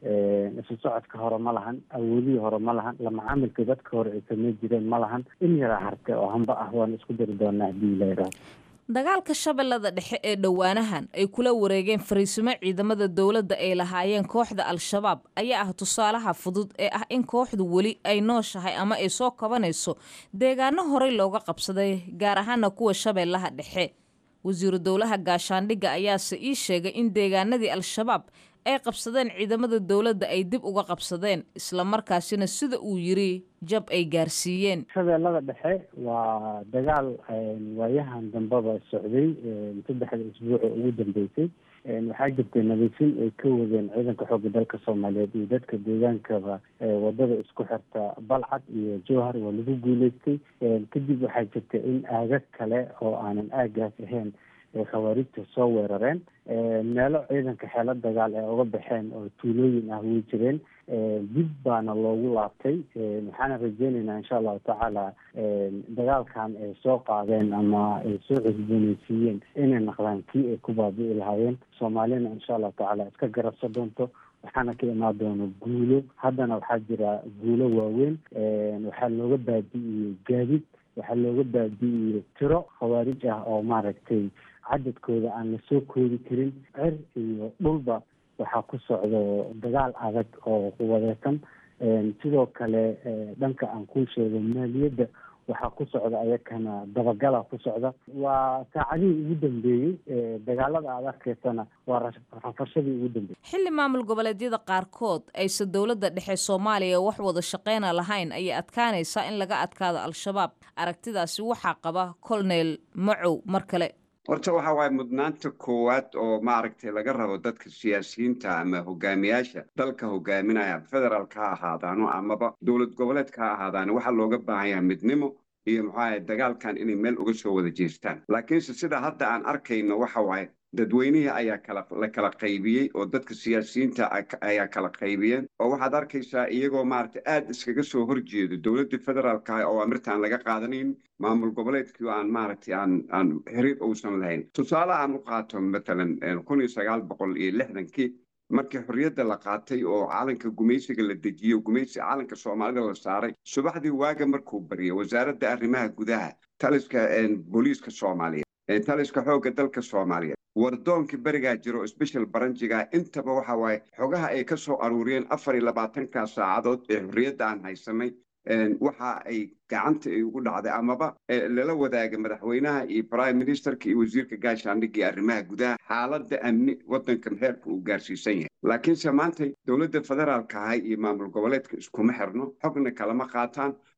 isu socodka hore ma lahan awoodihii hore ma lahan lamacaamilkii dadka hore ay samey jireen ma lahan in yaraa harte oo hamba ah waan isku dari doonaa haddii la yidhaahdo dagaalka shabeellada dhexe ee dhowaanahan ay kula wareegeen fariisimo ciidamada dowladda ay lahaayeen kooxda al-shabaab ayaa ah tusaalaha fudud ee ah in kooxdu weli ay nooshahay ama ay soo kabanayso deegaano horey looga qabsaday gaar ahaana kuwa shabeellaha dhexe wasiiru dowlaha gaashaandhigga ayaase ii sheegay in deegaanadii al-shabaab ay qabsadeen ciidamada dowladda ay dib uga qabsadeen islamarkaasina sida uu yiri jab ay gaarsiiyeen shabeellada dhexe waa dagaal waayahan dambeba socday saddexda isbuuc oo ugu dambeysay waxaa jirtay nadiifin ay ka wadeen ciidanka xoogga dalka soomaaliyeed iyo dadka deegaankaba wadada isku xirta balcad iyo jowhar waa lagu guuleystay kadib waxaa jirta in aagag kale oo aanan aagaas ahayn ay khawaarijta soo weerareen meelo ciidanka xeelo dagaal ee uga baxeen oo tuulooyin ah way jireen dib baana loogu laabtay waxaana rajeynaynaa insha allahu tacaala dagaalkan ay soo qaadeen ama ay soo cusbooneysiiyeen inay naqdaan kii ay ku baabi'i lahaayeen soomaalina insha allahu tacaala iska garabsa doonto waxaana ka imaan doona guulo haddana waxaa jira guulo waaweyn waxaa looga baabi'iyey gaadid waxaa looga baabi'iyey tiro khawaarij ah oo maaragtay cadadkooda aan lasoo koodi karin cer iyo dhulba waxaa ku socdo dagaal adag oo quwadeesan sidoo kale dhanka aan kuu sheego maaliyadda waxaa ku socda ayakana dabagala ku socda waa saacadihii ugu dambeeyey dagaalada aad arkaysana waa rafashadii ugu dambeeyey xilli maamul goboleedyada qaarkood aysan dowladda dhexe soomaaliya wax wada shaqeyna lahayn ayay adkaanaysaa in laga adkaado al-shabaab aragtidaasi waxaa qaba colonel macow mar kale horta waxa waaye mudnaanta koowaad oo maaragtay laga rabo dadka siyaasiyiinta ama hogaamiyaasha dalka hogaaminaya federaalka ha ahaadaano amaba dowlad goboleedka ha ahaadaano waxaa looga baahan yahay midnimo iyo maxaa dagaalkan inay meel uga soo wada jeestaan laakiinse sida hadda aan arkayno waxa waaye dadweynihii ayaa kala la kala qaybiyey oo dadka siyaasiyiinta ayaa kala qaybiyeen oo waxaad arkaysaa iyagoo maaragtay aad iskaga soo horjeedo dowladdii federaalka ah oo amirtaan laga qaadanayn maamul goboleedkii aan maaragtay aan aan xiriir uusan lahayn tusaale aan u qaato matalan kun iyo sagaal boqol iyo lixdankii markii xorriyadda la qaatay oo calanka gumaysiga la dejiyo gumaysi calanka soomaalida la saaray subaxdii waaga markuu bariyay wasaaradda arrimaha gudaha taliska booliiska soomaaliyeed taliska xoogga dalka soomaaliyeed wardoonkii berigaa jiro sbeshal baranjiga intaba waxa waaye xogaha ay ka soo aruuriyeen afar iyo labaatanka saacadood ee xorriyadda aan haysanay waxa ay gacanta ay ugu dhacday amaba lala wadaaga madaxweynaha iyo prime ministerka iyo wasiirka gaashaandhigga iyo arrimaha gudaha xaaladda amni waddankan heerka uu gaarsiisan yahay laakiinse maanta dowladda federaalka ahay iyo maamul goboleedka iskuma xirno xogna kalama qaataan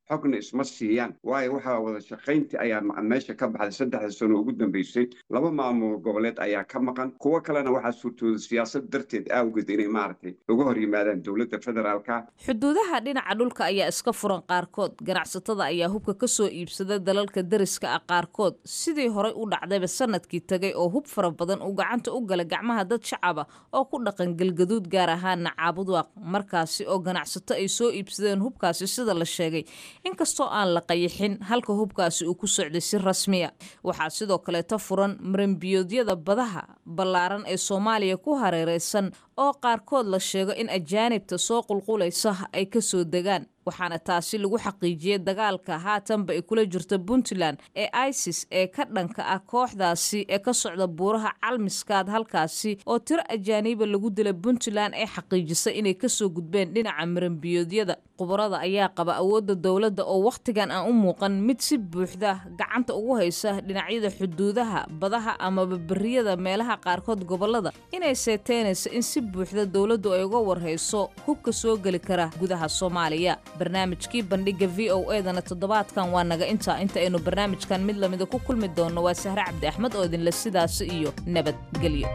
xogna isma siiyaan waayo waxaa wada shaqayntii ayaa meesha ka baxday saddexda sano ugu dambeysay laba maamul goboleed ayaa ka maqan kuwo kalena waxaa suurtooda siyaasad darteed awgeed inay maaragtay uga hor yimaadaan dowladda federaalka xuduudaha dhinaca dhulka ayaa iska furan qaarkood ganacsatada ayaa hubka ka soo iibsada dalalka dariska ah qaarkood sidii horey u dhacdayba sanadkii tagay oo hub fara badan uu gacanta u gala gacmaha dad shacaba oo ku dhaqan galgaduud gaar ahaana caabudwaaq markaasi oo ganacsato ay soo iibsadeen hubkaasi sida la sheegay inkastoo aan la qayixin halka hubkaasi uu ku socday si rasmiya waxaa sidoo kaleeto furan marambiyoodyada badaha ballaaran ee soomaaliya ku hareereysan oo qaarkood la sheego in ajaanibta soo qulqulaysa ay ka soo degaan waxaana taasi lagu xaqiijiyey dagaalka haatanba ay kula jirto puntland ee isis ee ka dhanka ah kooxdaasi ee ka socda buuraha calmiskaad halkaasi oo tiro ajaaniiba lagu dila puntland ee xaqiijisay inay kasoo gudbeen dhinaca marambiyoodyada khubarada ayaa qaba awoodda dowladda oo wakhtigan aan u muuqan mid si buuxda gacanta ugu haysa dhinacyada xuduudaha badaha amaba beriyada meelaha qaarkood gobolada inay seeteynayso in si buuxda dowladdu ay uga warhayso hubka soo geli kara gudaha soomaaliya barnaamijkii bandhiga v o edana toddobaadkan waa naga intaa inta aynu barnaamijkan mid lamida ku kulmi doonno waa sahre cabdi axmed oo idinle sidaasi iyo nabadgelyo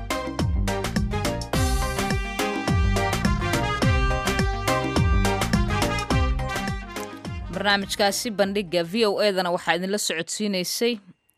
barnaamijkaasi bandhiga v o edana waxaa idinla socodsiinaysay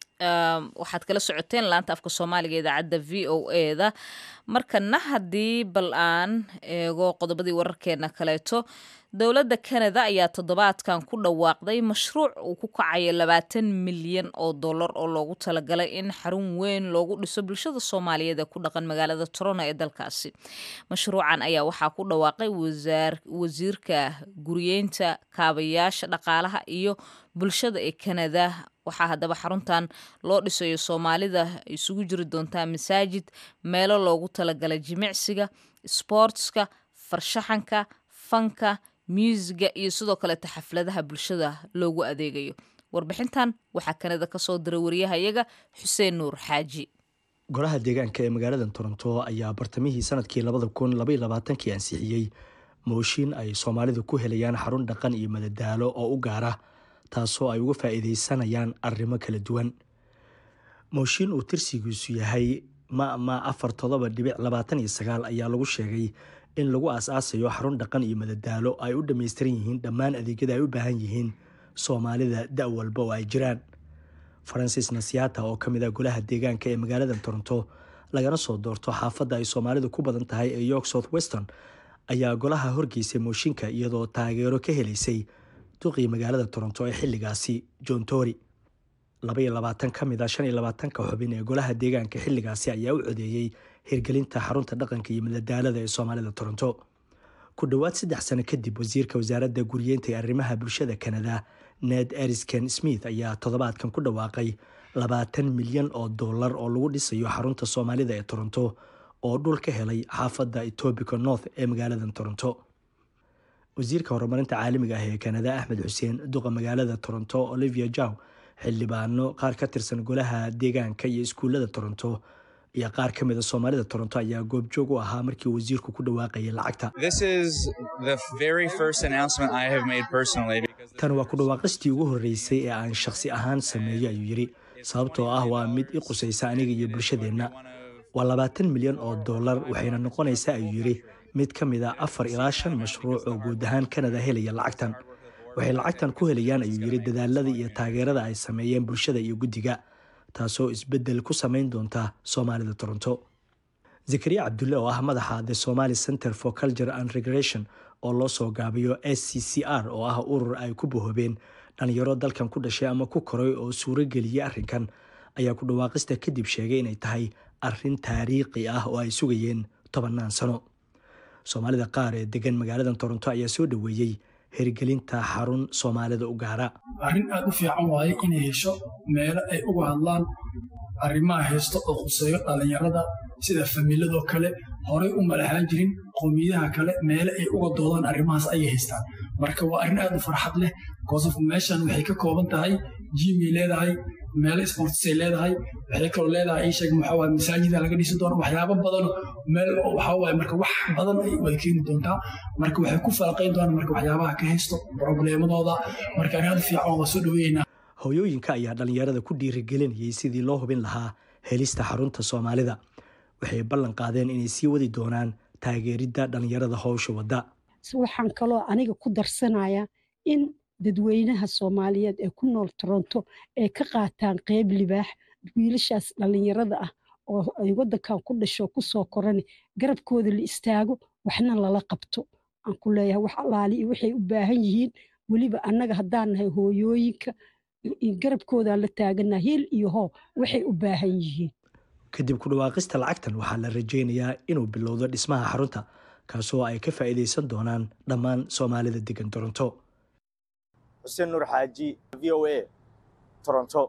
waxaad kala socoteen laanta afka soomaaliga idaacadda v o eda markana haddii bal aan eego qodobadii wararkeena kaleeto dowladda kanada ayaa toddobaadkan ku dhawaaqday mashruuc uu ku kacayo labaatan milyan oo dollar oo loogu talagalay in xarun weyn loogu dhiso bulshada soomaaliyeed ee ku dhaqan magaalada toronto ee dalkaasi mashruucan ayaa waxaa ku dhawaaqay wasiirka guriyeynta kaabayaasha dhaqaalaha iyo bulshada ee kanada waxaa haddaba xaruntan loo dhisayo soomaalida isugu jiri doontaa masaajid meelo loogu talagalay jimicsiga sboortska farshaxanka fanka muusiga iyo sidoo kaleeta xafladaha bulshada loogu adeegayo warbixintan waxaa kanada kasoo diray wariyahayaga xuseen nuur xaaji golaha deegaanka ee magaalada toronto ayaa bartamihii sanadkii labada kun labaiyo labaatankii ansixiyey mooshin ay soomaalidu ku helayaan xarun dhaqan iyo madadaalo oo u gaara taasoo ay uga faa'iidaysanayaan arrimo kala duwan mooshin uu tirsigiisu yahay mama afar todoba dhibic labaatan iyo sagaal ayaa lagu sheegay in lagu aas-aasayo xarun dhaqan iyo madadaalo ay u dhammaystiran yihiin dhammaan adeegyada ay u baahan yihiin soomaalida da' walba oo ay jiraan farancis nasiata oo ka mid ah golaha deegaanka ee magaalada toronto lagana soo doorto xaafadda ay soomaalidu ku badan tahay ee york south weston ayaa golaha horgeysay mooshinka iyadoo taageero ka helaysay duqii magaalada toronto ee xilligaasi john tory labaiyo labaatan ka mid a shan iyo labaatanka xubin ee golaha deegaanka xilligaasi ayaa u codeeyey hirgelinta xarunta dhaqanka iyo madadaalada ee soomaalida toronto ku dhowaad saddex sano kadib wasiirka wasaaradda guriyeynta ee arrimaha bulshada kanada ned erisken smith ayaa toddobaadkan ku dhawaaqay labaatan milyan oo dollar oo lagu dhisayo xarunta soomaalida ee toronto oo dhul ka helay xaafadda etobica north ee magaalada toronto wasiirka horumarinta caalamiga ah ee kanada axmed xuseen duqa magaalada toronto olivia jow xildhibaano qaar ka tirsan golaha deegaanka iyo iskuullada toronto iyo qaar ka mid a soomaalida toronto ayaa goobjoog u ahaa markii wasiirku ku dhawaaqayay lacagta tan waa ku dhawaaqistii ugu horreysay ee aan shakhsi ahaan sameeyo ayuu yidhi sababtoo ah waa mid i qusaysa aniga iyo bulshadeenna waa labaatan milyan oo dollar waxayna noqonaysaa ayuu yidhi mid ka mid a afar ilaa shan mashruuc oo guud ahaan kanada helaya lacagtan waxay lacagtan ku helayaan ayuu yidhi dadaalada iyo taageerada ay sameeyeen bulshada iyo guddiga taasoo isbeddel ku samayn doonta soomaalida toronto zakariya cabdulle oo ah madaxa the somali center for culture and regration oo loo soo gaabiyo s c c r oo ah urur ay ku bahoobeen dhalinyaro dalkan ku dhashay ama ku koray oo suuro geliyey arrinkan ayaa ku dhawaaqista kadib sheegay inay tahay arrin taariikhi ah oo ay sugayeen tobannaan sano soomaalida qaar ee degan magaalada toronto ayaa soo dhoweeyey hirgelinta xarun soomaalida u gaara arrin aad u fiican waaye inay hesho meelo ay uga hadlaan arrimaha haysto oo khuseeyo dhallinyarada sida famiiladoo kale horey u malahaan jirin qowmiyadaha kale meele ay uga doodaan arrimahaas ayay haystaan marka waa arrin aad u farxad leh kosof meeshan waxay ka kooban tahay jimay leedahay meelo sportsay leedahay waxay kaloo leedahay ii sheeg maxaa waaye masaajida laga dhisi doono waxyaabo badan meel waxaa waaye marka wax badan way keeni doontaa marka waxay ku falaqayn doonaan marka waxyaabaha ka haysto probleemadooda marka arrin aad fiican waa soo dhaweeynaa hooyooyinka ayaa dhallinyarada ku dhiirigelinayay sidii loo hubin lahaa helista xarunta soomaalida waxay ballan qaadeen inay sii wadi doonaan taageeridda dhallinyarada howsha wadda waxaan kaloo aniga ku darsanayaa in dadweynaha soomaaliyeed ee ku nool toronto ay ka qaataan qeyb libaax wiilashaas dhallinyarada ah oo ay waddankan ku dhasho kusoo korani garabkooda la istaago waxna lala qabto aan ku leeyahay wax allaali iyo waxay u baahan yihiin weliba annaga haddaan nahay hooyooyinka garabkoodaa la taaganaa hiil iyo hoo waxay u baahan yihiin kadib ku dhawaaqista lacagtan waxaa la rajaynayaa inuu bilowdo dhismaha xarunta kaasoo ay ka faa'iidaysan doonaan dhammaan soomaalida degan toronto xuseen nuur xaaji v o a toronto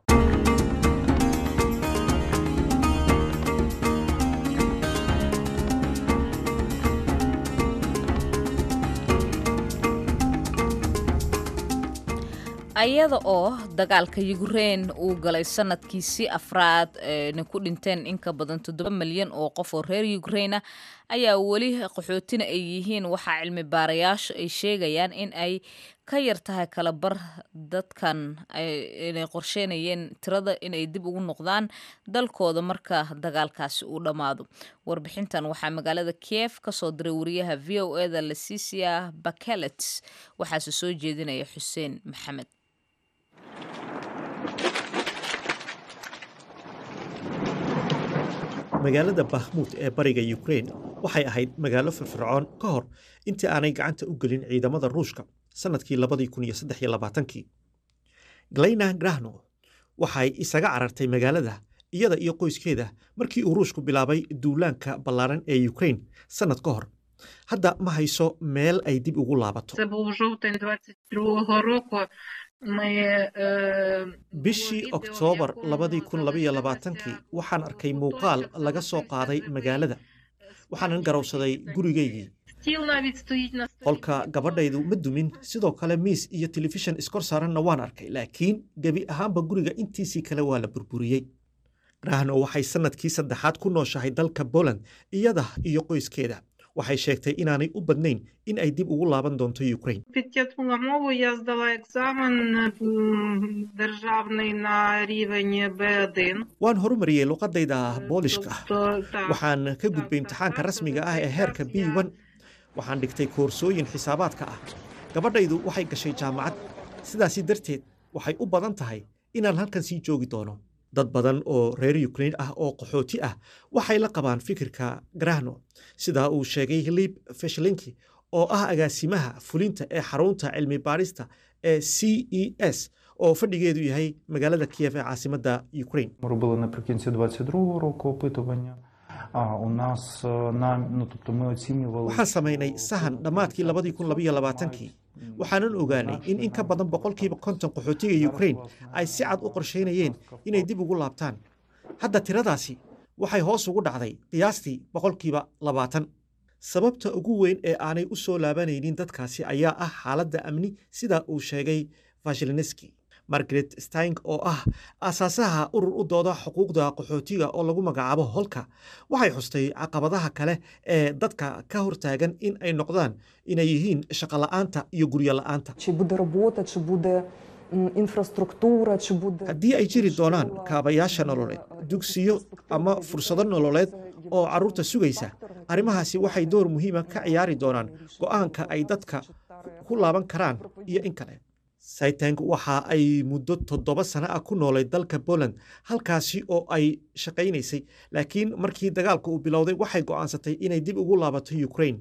ayada oo dagaalka yukrein uu galay sanadkiisii afraad na ku dhinteen in ka badan toddoba milyan oo qof oo reer yukreina ayaa weli qaxootina ay yihiin waxaa cilmi baarayaashu ay sheegayaan in ay ka yar tahay kala bar dadkan inay qorsheynayeen tirada inay dib ugu noqdaan dalkooda marka dagaalkaasi uu dhammaado warbixintan waxaa magaalada kiev kasoo diray wariyaha v o eda lasisia bakelet waxaase soo jeedinaya xuseen maxamed magaalada bakhmuud ee bariga yukrein waxay ahayd magaalo firfircoon ka hor intii aanay gacanta u gelin ciidamada ruushka sannadkii labadii kun iyo saddex iyo labaatankii galeyna grahno waxay isaga carartay magaalada iyada iyo qoyskeeda markii uu ruushku bilaabay duulaanka ballaaran ee yukrein sannad ka hor hadda ma hayso meel ay dib ugu laabato bishii oktoobar labadii kun labaiyo labaatankii waxaan arkay muuqaal laga soo qaaday magaalada waxaanan garowsaday gurigaygii qolka gabadhaydu ma dumin sidoo kale miis iyo telefishan iskor saaranna waan arkay laakiin gebi ahaanba guriga intiisii kale waa la burburiyey grahno waxay sannadkii saddexaad ku nooshahay dalka poland iyada iyo qoyskeeda waxay sheegtay inaanay u badnayn in ay dib ugu laaban doonto ukraine waan horumariyey luqadayda boolishka waxaan ka gudbay imtixaanka rasmiga ah ee heerka b n waxaan dhigtay koorsooyin xisaabaadka ah gabadhaydu waxay gashay jaamacad sidaasi darteed waxay u badan tahay inaan halkan sii joogi doono dad badan oo reer yukrain ah oo qaxooti ah waxay la qabaan fikirka grahno sidaa uu sheegay lib feshlinki oo ah agaasimaha fulinta ee xarunta cilmi baadhista ee c e s oo fadhigeedu yahay magaalada kiyef ee caasimadda ukraine робили наприкінці 22-го року опитування. А у нас нам, ну тобто ми оцінювали. waxaan samaynay sahan dhammaadkii labadii kun labaiyo labaatankii waxaanan ogaanay in in ka badan boqolkiiba konton qaxootiga ukraine ay si cad u qorsheynayeen inay dib ugu laabtaan hadda tiradaasi waxay hoos ugu dhacday qiyaastii boqolkiiba labaatan sababta ugu weyn ee aanay u soo laabanaynin dadkaasi ayaa ah xaaladda amni sida uu sheegay vashileneski margaret stang oo ah aasaasaha urur u dooda xuquuqda qaxootiga oo lagu magacaabo holka waxay xustay caqabadaha kale ee dadka ka hortaagan in ay noqdaan inay yihiin shaqola'aanta iyo guryo la'aanta haddii ay jiri doonaan kaabayaasha nololeed dugsiyo ama fursado nololeed oo carruurta sugaysa arrimahaasi waxay door muhiima ka ciyaari doonaan go'aanka ay dadka ku laaban karaan iyo in kale saytang waxa ay muddo toddoba sano ah ku noolay dalka poland halkaasi oo ay shaqaynaysay laakiin markii dagaalka uu bilowday waxay go'aansatay inay dib ugu laabato ukraine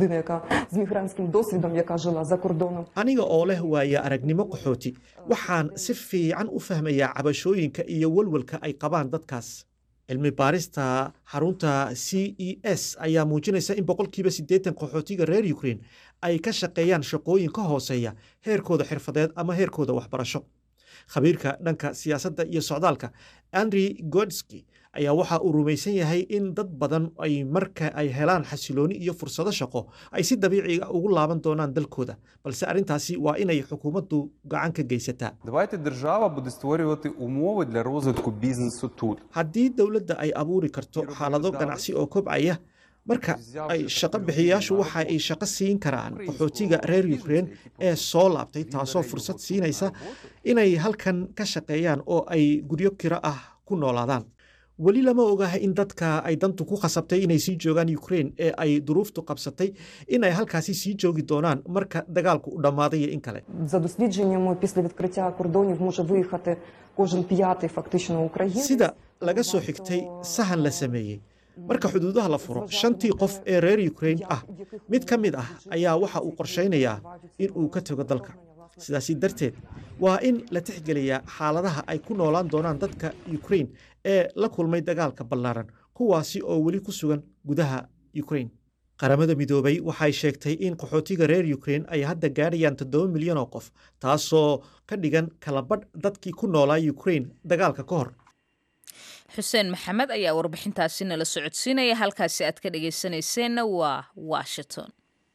aniga oo leh waaya aragnimo qaxooti waxaan si fiican u fahmayaa cabashooyinka iyo walwalka ay qabaan dadkaas cilmi baarista xarunta c e s ayaa muujinaysa in boqolkiiba siddeetan qaxootiga reer ukraine ay ka shaqeeyaan shaqooyin ka hooseeya heerkooda xirfadeed ama heerkooda waxbarasho khabiirka dhanka siyaasadda iyo socdaalka andrey godski ayaa waxa uu rumaysan yahay in dad badan ay marka ay helaan xasilooni iyo fursado shaqo ay si dabiiciga ugu laaban doonaan dalkooda balse arrintaasi waa inay xukuumaddu gacan ka geysataa Давайте держава буде створювати умови для розвитку бізнесу тут. haddii dowladda ay abuuri karto xaalado ganacsi oo kobcaya marka ay shaqo bixiyayaashu waxa ay shaqo siin karaan qaxootiga reer ukraine ee soo laabtay taasoo fursad siinaysa inay halkan ka shaqeeyaan oo ay guryo kiro ah ku noolaadaan weli lama ogaha in dadka ay dantu ku khasabtay inay sii joogaan ukraine ee ay duruuftu qabsatay in ay halkaasi sii joogi doonaan marka dagaalku u dhammaaday iyo in kale За дослідженнями, після відкриття кордонів може виїхати кожен п'ятий фактично українець. sida laga soo xigtay sahan la sameeyey marka xuduudaha la furo shantii qof ee reer ukraine ah mid ka mid ah ayaa waxa uu qorshaynayaa in uu ka tago dalka sidaasi darteed waa in la tixgeliyaa xaaladaha ay ku noolaan doonaan dadka ukraine ee la kulmay dagaalka ballaaran kuwaasi oo weli ku sugan gudaha ukraine qaramada midoobay waxay sheegtay in qaxootiga reer ukraine ay hadda gaadhayaan toddoba milyan oo qof taasoo ka dhigan kalabadh dadkii ku noolaa ukraine dagaalka ka hor xuseen maxamed ayaa warbixintaasi nala socodsiinaya halkaasi aad ka dhegaysanayseena waa washington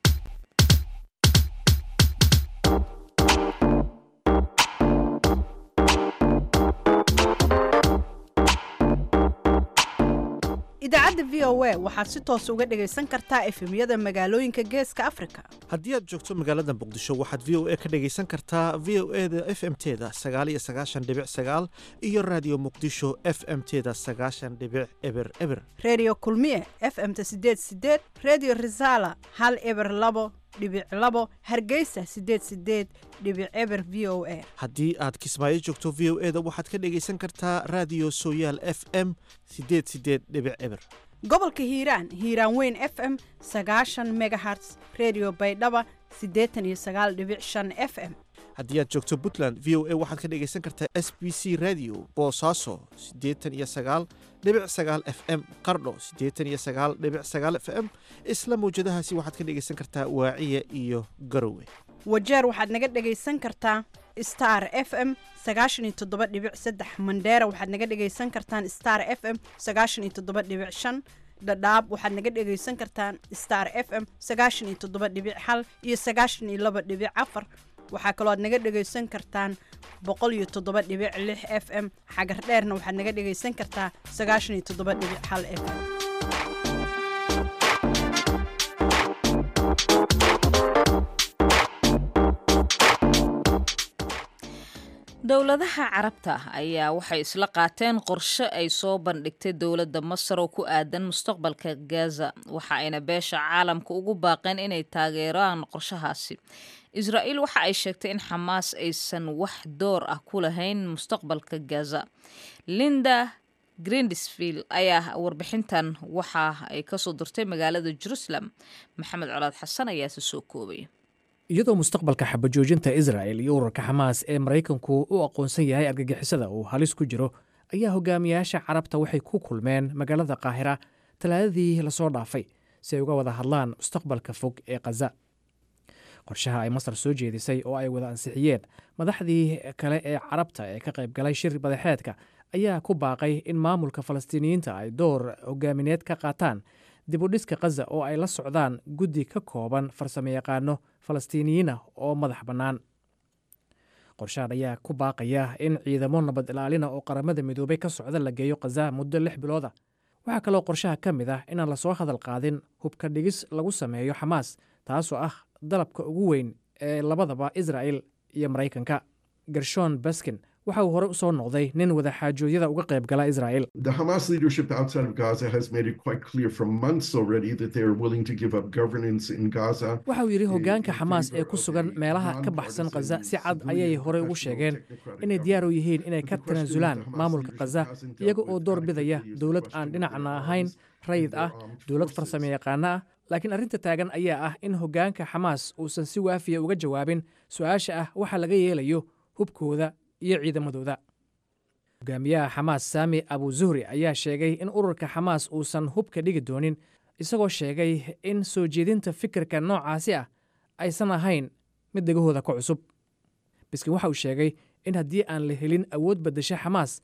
idaacadda v o a waxaad si toos uga dhegaysan kartaa efemyada magaalooyinka geeska afrika haddii aad joogto magaalada muqdisho waxaad v o a ka dhegaysan kartaa v o e da f m teda sagaal iyo sagaashan dhibic sagaal iyo raadiyo muqdisho f m teda sagaashan dhibic eber eber redio kulmiye f m ta sideed sideed redio risala hal eber labo dhibic labo hargeysa sideed sideed dhibic eber v o a haddii aad kismaayo joogto v o e da waxaad ka dhegaysan kartaa raadiyo sooyaal f m sideed sideed dhibic eber gobolka hiiraan hiiraan weyn f m sagaashan megaherts redio baydhaba siddeetan iyo sagaal dhibic shan f m haddii aad joogto puntland v o a waxaad ka dhegaysan kartaa s b c radio boosaaso siddeetan iyo sagaal dhibic sagaal f m qardho siddeetan iyo sagaal dhibic sagaal f m isla mawjadahaasi waxaad ka dhegaysan kartaa waaciya iyo garowe wajeer waxaad naga dhegaysan kartaa star f m sagaashan iyo toddoba dhibic saddex mandheera waxaad naga dhegaysan kartaan star f m sagaashan iyo toddoba dhibic shan dhadhaab waxaad naga dhegaysan kartaan star f m sagaashan iyo toddoba dhibic hal iyo sagaashan iyo laba dhibic afar waxaa kaloo aad naga dhegaysan kartaan boqol iyo toddoba dhibic lix f m xagar dheerna waxaad naga dhegaysan kartaa sagaashan iyo toddoba dhibic hal f m dowladaha carabta ayaa waxay isla qaateen qorshe ay soo bandhigtay dowladda masar oo ku aadan mustaqbalka gaza waxa ayna beesha caalamka ugu baaqeen inay taageeraan qorshahaasi israa'iil waxa ay sheegtay in xamaas aysan wax door ah ku lahayn mustaqbalka gaza linda grindisfield ayaa warbixintan waxa ay kasoo dirtay magaalada jerusalem maxamed colaad xasan ayaase soo koobay iyadoo mustaqbalka xabajoojinta israa'el iyo urarka xamaas ee maraykanku u aqoonsan yahay argagixisada uu halis ku jiro ayaa hogaamiyaasha carabta waxay ku kulmeen magaalada qaahira talaadadii lasoo dhaafay si ay uga wada hadlaan mustaqbalka fog ee khaza qorshaha ay masar soo jeedisay oo ay wada ansixiyeen madaxdii kale ee carabta ee ka qayb galay shir madaxeedka ayaa ku baaqay in maamulka falastiiniyiinta ay door hogaamineed ka qaataan dibudhiska khaza oo ay la socdaan guddi ka kooban farsamo yaqaano falastiiniyiin ah oo madax bannaan qorshahan ayaa ku baaqaya in ciidamo nabad ilaalina oo qaramada midoobay ka socda la geeyo khaza muddo lix bilooda waxaa kaloo qorshaha ka mid ah inaan lasoo hadal qaadin hubka dhigis lagu sameeyo xamaas taasoo ah dalabka ugu weyn ee labadaba israa'el iyo maraykanka gershon baskin waxa uu horey usoo noqday nin wadaxaajoodyada uga qayb gala israa'el The Hamas leadership outside of Gaza has made it quite clear for months already that they are willing to give up governance in Gaza. waxa uu yidhi hoggaanka xamaas ee ku sugan meelaha ka baxsan khaza si cad ayay horey ugu sheegeen inay diyaar u yihiin inay ka tanaasulaan maamulka khaza iyaga oo door bidaya dowlad aan dhinacna ahayn rayid ah dowlad farsamo yaqaano ah laakiin arrinta taagan ayaa ah in hoggaanka xamaas uusan si waafiya uga jawaabin su-aasha ah waxa laga yeelayo hubkooda iyo ciidamadooda hogaamiyaha xamaas saami abu zuhri ayaa sheegay in ururka xamaas uusan hubka dhigi doonin isagoo sheegay in soo jeedinta fikirka noocaasi ah aysan ahayn mid dhegahooda ka cusub biskin waxa uu sheegay in haddii aan la helin awood baddasha xamaas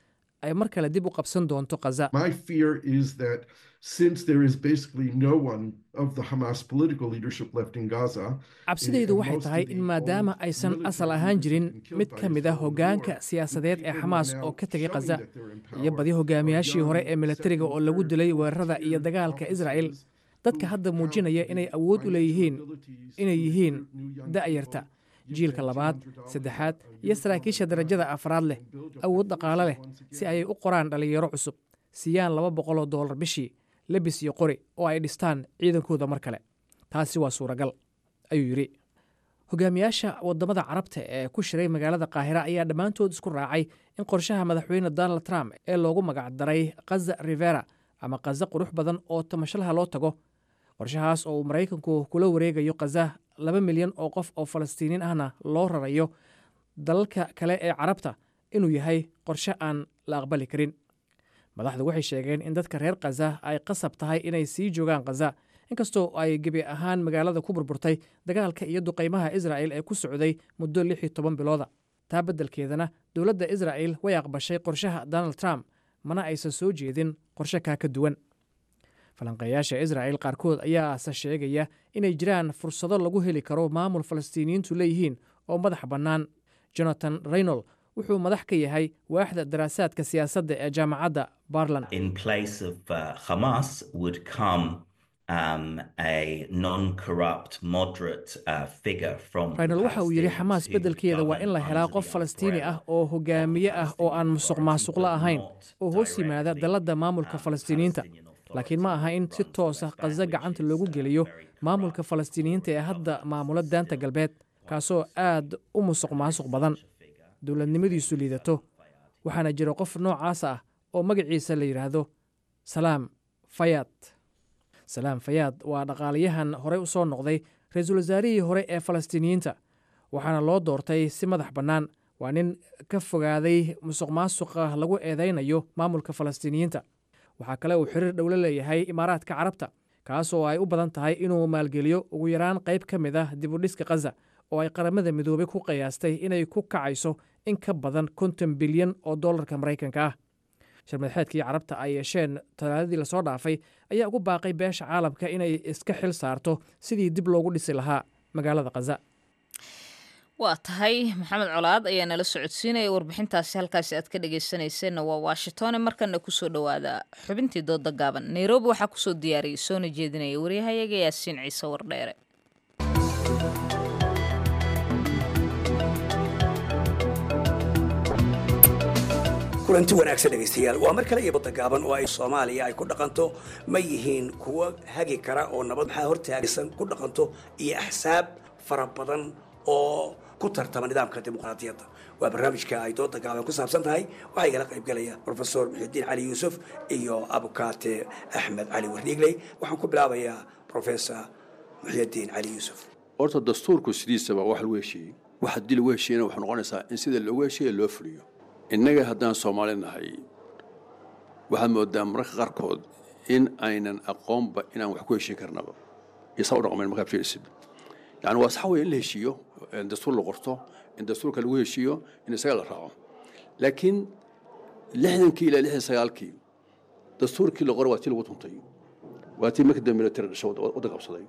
ay mar kale dib u qabsan doonto khaza My fear is that since there is basically no one of the Hamas political leadership left in Gaza, cabsidaydu waxay tahay in maadaama aysan asal ahaan jirin mid ka mid a hoggaanka siyaasadeed ee xamaas oo ka tegay khaza iyo badi hogaamiyaashii hore ee militariga oo lagu dilay weerarada iyo dagaalka israa'el dadka hadda muujinaya inay awood u leeyihiin inay yihiin da'yarta jiilka labaad saddexaad iyo saraakiisha darajada afraad leh awood dhaqaale leh si ayay u qoraan dhallinyaro cusub siiyaan laba boqoloo dollar bishii lebis iyo qori oo ay dhistaan ciidankooda mar kale taasi waa suuragal ayuu yidhi hogaamiyaasha waddamada carabta ee ku shiray magaalada qaahira ayaa dhammaantood isku raacay in qorshaha madaxweyne donald trump ee loogu magacdaray khaza rivera ama khaza qurux badan oo tamashlaha loo tago qorshahaas oo uu maraykanku kula wareegayo khaza laba milyan oo qof oo falastiiniin ahna loo rarayo dalalka kale ee carabta inuu yahay qorshe aan la aqbali karin madaxdu waxay sheegeen in dadka reer khaza ay qasab tahay inay sii joogaan khaza inkastoo ay gebi ahaan magaalada ku burburtay dagaalka iyo duqaymaha israa'el ee ku socday muddo lix iyo toban bilooda taa beddelkeedana dowladda israa'el way aqbashay qorshaha donald trump mana aysan soo jeedin qorshe kaa ka duwan falanqeeyaasha israa'el qaarkood ayaase sheegaya inay jiraan fursado lagu heli karo maamul falastiiniyiintu leeyihiin oo madax bannaan jonathan reynol wuxuu madax ka yahay waaxda daraasaadka siyaasadda ee jaamacadda barland in place of uh, Hamas would come um, a non-corrupt, moderate uh, figure from. reynol waxa uu yidhi xamaas beddelkeeda waa in la helaa qof falastiini ah oo hogaamiye ah oo aan musuq maasuqlo ahayn oo hoos yimaada dalladda maamulka falastiiniyiinta laakiin ma aha in si toosa khaza gacanta loogu geliyo maamulka falastiiniyiinta ee hadda maamula daanta galbeed kaasoo aad u musuq maasuq badan dowladnimadiisu liidato waxaana jira qof noocaas ah oo magaciisa la yidhaahdo salaam fayaad salaam fayaad waa dhaqaalayahan horey u soo noqday ra-iisul wasaarihii hore ee falastiiniyiinta waxaana loo doortay si madax bannaan waa nin ka fogaaday musuq maasuqa lagu eedaynayo maamulka falastiiniyiinta waxaa kale uu xiriir dhowlo leeyahay imaaraadka carabta kaasoo ay u badan tahay inuu maalgeliyo ugu yaraan qayb ka mid ah dibudhiska khaza oo ay qaramada midoobay ku qiyaastay inay ku kacayso in ka badan konton bilyan oo dollarka maraykanka ah shirmadaxeedkii carabta ay yeesheen talaadadii lasoo dhaafay ayaa ugu baaqay beesha caalamka inay iska xil saarto sidii dib loogu dhisi lahaa magaalada khaza waa tahay maxamed colaad ayaa nala socodsiinaya warbixintaasi halkaasi aad ka dhegeysanayseena waa washingtone markana kusoo dhowaada xubintii dooda gaaban nairobi waxaa kusoo diyaariyay soona jeedinaya waryahayaga yaasiin ciise wardheere kulanti wanaagsan dhegaystayaal waa mar kale iyo badda gaaban oo ay soomaaliya ay ku dhaqanto ma yihiin kuwo hagi kara oo nabad maxaa hortaagsan ku dhaqanto iyo axsaab fara badan oo ku tartama nidaamka dimuqraadiyadda waa barnaamijka ay dooda gaaban ku saabsan tahay waxaa igala qaybgelaya profesor muxidiin cali yuusuf iyo abukaate axmed cali warniigley waxaan ku bilaabayaa professor muxidiin cali yuusuf horta dastuurku sidiisaba wax lagu heshiiyey wax haddii lagu heshiiyena waxay noqonaysaa in sida loogu heshiiya loo fuliyo innaga haddaan soomaali nahay waxaad moodaa mararka qaarkood in aynan aqoonba inaan wax ku heshiin karnaba iyo saa u dhaqmayn markaad fiirisid yani waa sax weeye in la heshiiyo in dastuur la qorto in dastuurka lagu heshiiyo in isaga la raaco laakiin lixdankii ilaa lixdan sagaalkii dastuurkii la qoray waa tii lagu tuntay waa tii markii dambe military dhasho wadda qabsaday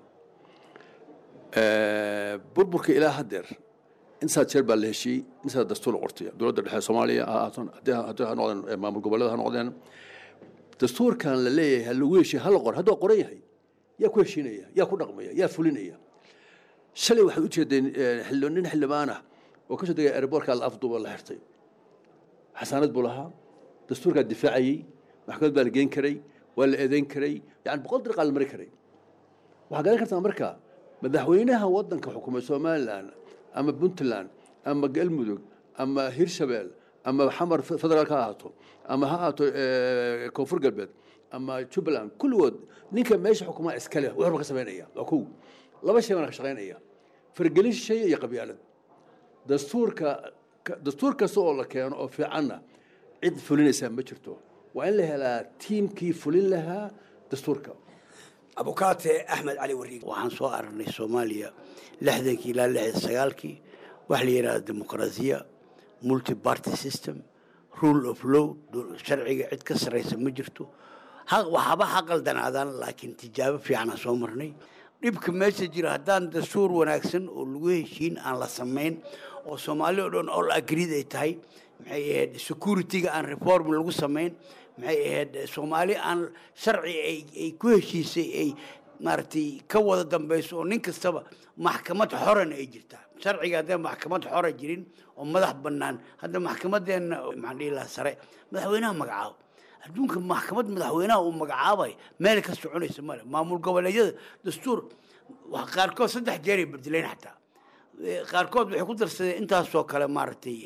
burburka ilaa haddeer intaas jeer baa la heshiiyey intaas dastuur la qortay dowladda dhexe soomaaliya ha ahaaton haddii ha noqdeen maamul goboleeda ha noqdeen dastuurkan la leeyahay ha lagu heshiiye ha la qor hadduu qoran yahay yaa ku heshiinaya yaa ku dhaqmaya yaa fulinaya shalay waxaad u jeedeen nin xildhibaan ah oo ka soo degay airboortka la afduuba la xirtay xasaanad buu lahaa dastuurkaa difaacayey maxkamad baa la geen karay waa la eedeyn karay yani boqol dariiqaa la mari karay waxaad garan kartaa marka madaxweynaha waddanka xukumay somalilan ama puntland ama galmudug ama hirshabeel ama xamar federaal ka ahaato ama ha ahaato koonfur galbeed ama jubbaland kulligood ninka meesha xukumaa iskale wuxuuba ka samaynaya waa kow laba shay baan ka shaqaynaya fargelin shay iyo qabyaalad dastuurka dastuur kasta oo la keeno oo fiicanna cid fulinaysaa ma jirto waa in la helaa tiimkii fulin lahaa dastuurka abukaate axmed cali wariig waxaan soo aragnay soomaaliya lixdankii ilaa lixdan sagaalkii waxa la yidhahda dimuqraasiya multi party system rule of law sharciga cid ka sarraysa ma jirto waxaba ha qaldanaadaan laakiin tijaabo fiicana soo marnay dhibka meesha jira haddaan dastuur wanaagsan oo lagu heshiin aan la samayn oo soomaali oo dhan all agreed ay tahay maxay ahayd securityga aan reform lagu samayn maxay ahayd soomaali aan sharci ay ku heshiisay ay maaragtay ka wada dambayso oo nin kastaba maxkamad xorana ay jirtaa sharciga haddee maxkamad xora jirin oo madax bannaan hadda maxkamadeenna maxaan dhihi lahaa sare madaxweynaha magacaabo adduunka maxkamad madaxweynaha uu magacaabay meel ka soconaysa male maamul goboleedyada dastuur qaarkood saddex jeeray bedeleen xataa qaarkood waxay ku darsadeen intaasoo kale maaragtay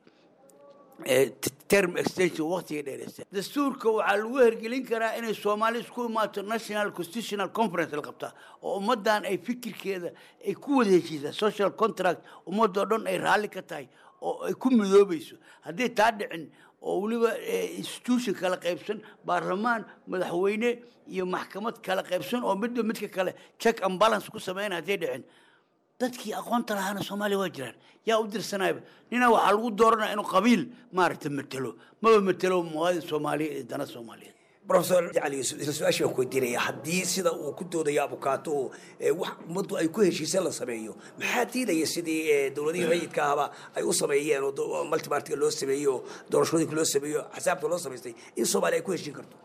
term extension waqtiga dheereysa dastuurka waxaa lagu hergelin karaa inay soomaali isku imaato national constitutional conference la qabtaa oo ummaddan ay fikirkeeda ay ku wada heshiisaa social contract ummadoo dhan ay raalli ka tahay oo ay ku midoobayso haddii taa dhicin oo weliba institution kala qaybsan baarlamaan madaxweyne iyo maxkamad kala qaybsan oo midba midka kale check and balance ku sameyn hadday dhicin dadkii aqoonta lahaana soomaaliya waa jiraan yaa u dirsanayba nina waxaa lagu dooranaya inuu qabiil maaragta matelo maba matelo muwaadin soomaaliya iyo dana soomaaliyeed profesor jacali yuusuf isla su-aasha waan ku weydiinaya haddii sida uu ku doodayo abukaato oo wax ummaddu ay ku heshiiseen la sameeyo maxaa diidaya sidii dowladihii rayidka ahaba ay u sameeyeen oo multipartiga loo sameeyo oo doorashooyinka loo sameeyo axsaabta loo samaystay in soomaaliya ay ku heshiin karto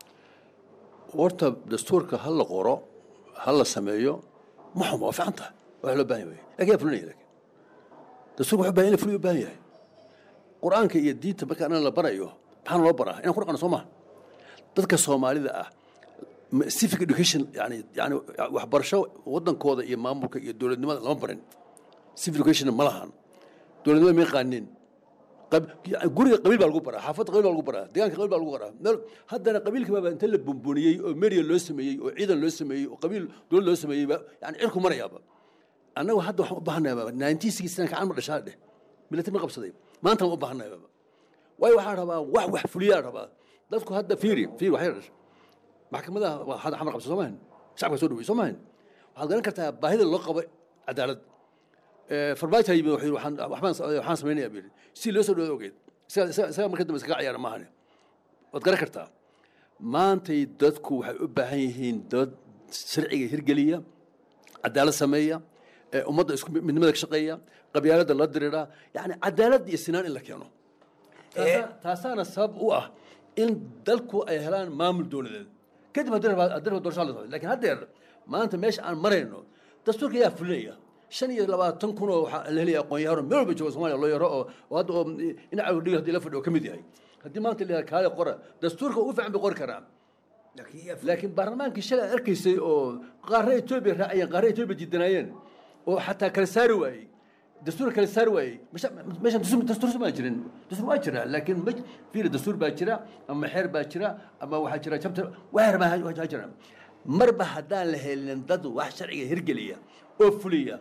horta dastuurka ha la qoro ha la sameeyo ma xuma waa fiican tahay wax loo baahan yahay lakin yaa fulinaya lakin dastuurka wuxuu baahan in la fuliyo u baahan yahay qur-aanka iyo diinta marka anana la barayo maxaana loo baraa inaan ku dhaqano soo maha dadka soomaalida ah civic education yani yani waxbarasho wadankooda iyo maamulka iyo dowladnimada lama barin civic education ma lahan dowladnimada ma yaqaanin guriga qabiil baa lagu baraa xaafadda qabiil baa lagu baraa deegaanka qabiil baa lagu baraa meel haddana qabiilka baaba inta la bumbuniyey oo media loo sameeyey oo ciidan loo sameeyey oo qabiil dowlad loo sameeyey yani cirku marayaaba annagu hadda waxaan u baahanayaa nineteen sixty nine kacan ma dhashaa dheh military ma qabsaday maanta ma u baahanayaa waayo waxaan rabaa wax wax fuliyaa rabaa dadku hadda fiiri fiiri waxay dhash maxkamadaha waa hadda xamar qabsa soo maahan shacabka soo dhawey soo maahan waxaad garan kartaa baahida loo qabo cadaalad farmaajo yimid wuxuu yidhi waxaan waxbaan waxaan samaynayaa buu yidhi si loo soo dhawaad ogeed isaga isaga isaga marka dambe iskaga ciyaara maahane waad garan kartaa maantay dadku waxay u baahan yihiin dad sharciga hirgeliya cadaalad sameeya ummadda isku midnimada ka shaqeeya qabyaaladda la dirira yani cadaalad iyo sinaan in la keeno taasaana sabab u ah in dalku ay helaan maamul dowladeed kadib haddii rabaa doorasho la socdo lakin haddeer maanta meesha aan marayno dastuurka yaa fulinaya shan iyo labaatan kun oo waxaa la helaya aqoon-yahano meel walba jooga somalia loo yaro oo oo hadda oo dhinaca dhiga hadii la fadhiyo ka mid yahay haddii maanta la yidhaha kaale qora dastuurka ugu fiican bay qori karaan laakiin baarlamaankii shalay aad arkaysay oo qaarna etoobiya raacayeen qaarna etoobiya diidanaayeen oo xataa kala saari waayey dastuur kala saari waayey meeshan dastuur ma jirin dastuur waa jira laakiin ma fiiri dastuur baa jira ama xeer baa jira ama waxaa jira jabta weer baa jira marba haddaan la helin dad wax sharciga hirgeliya oo fuliya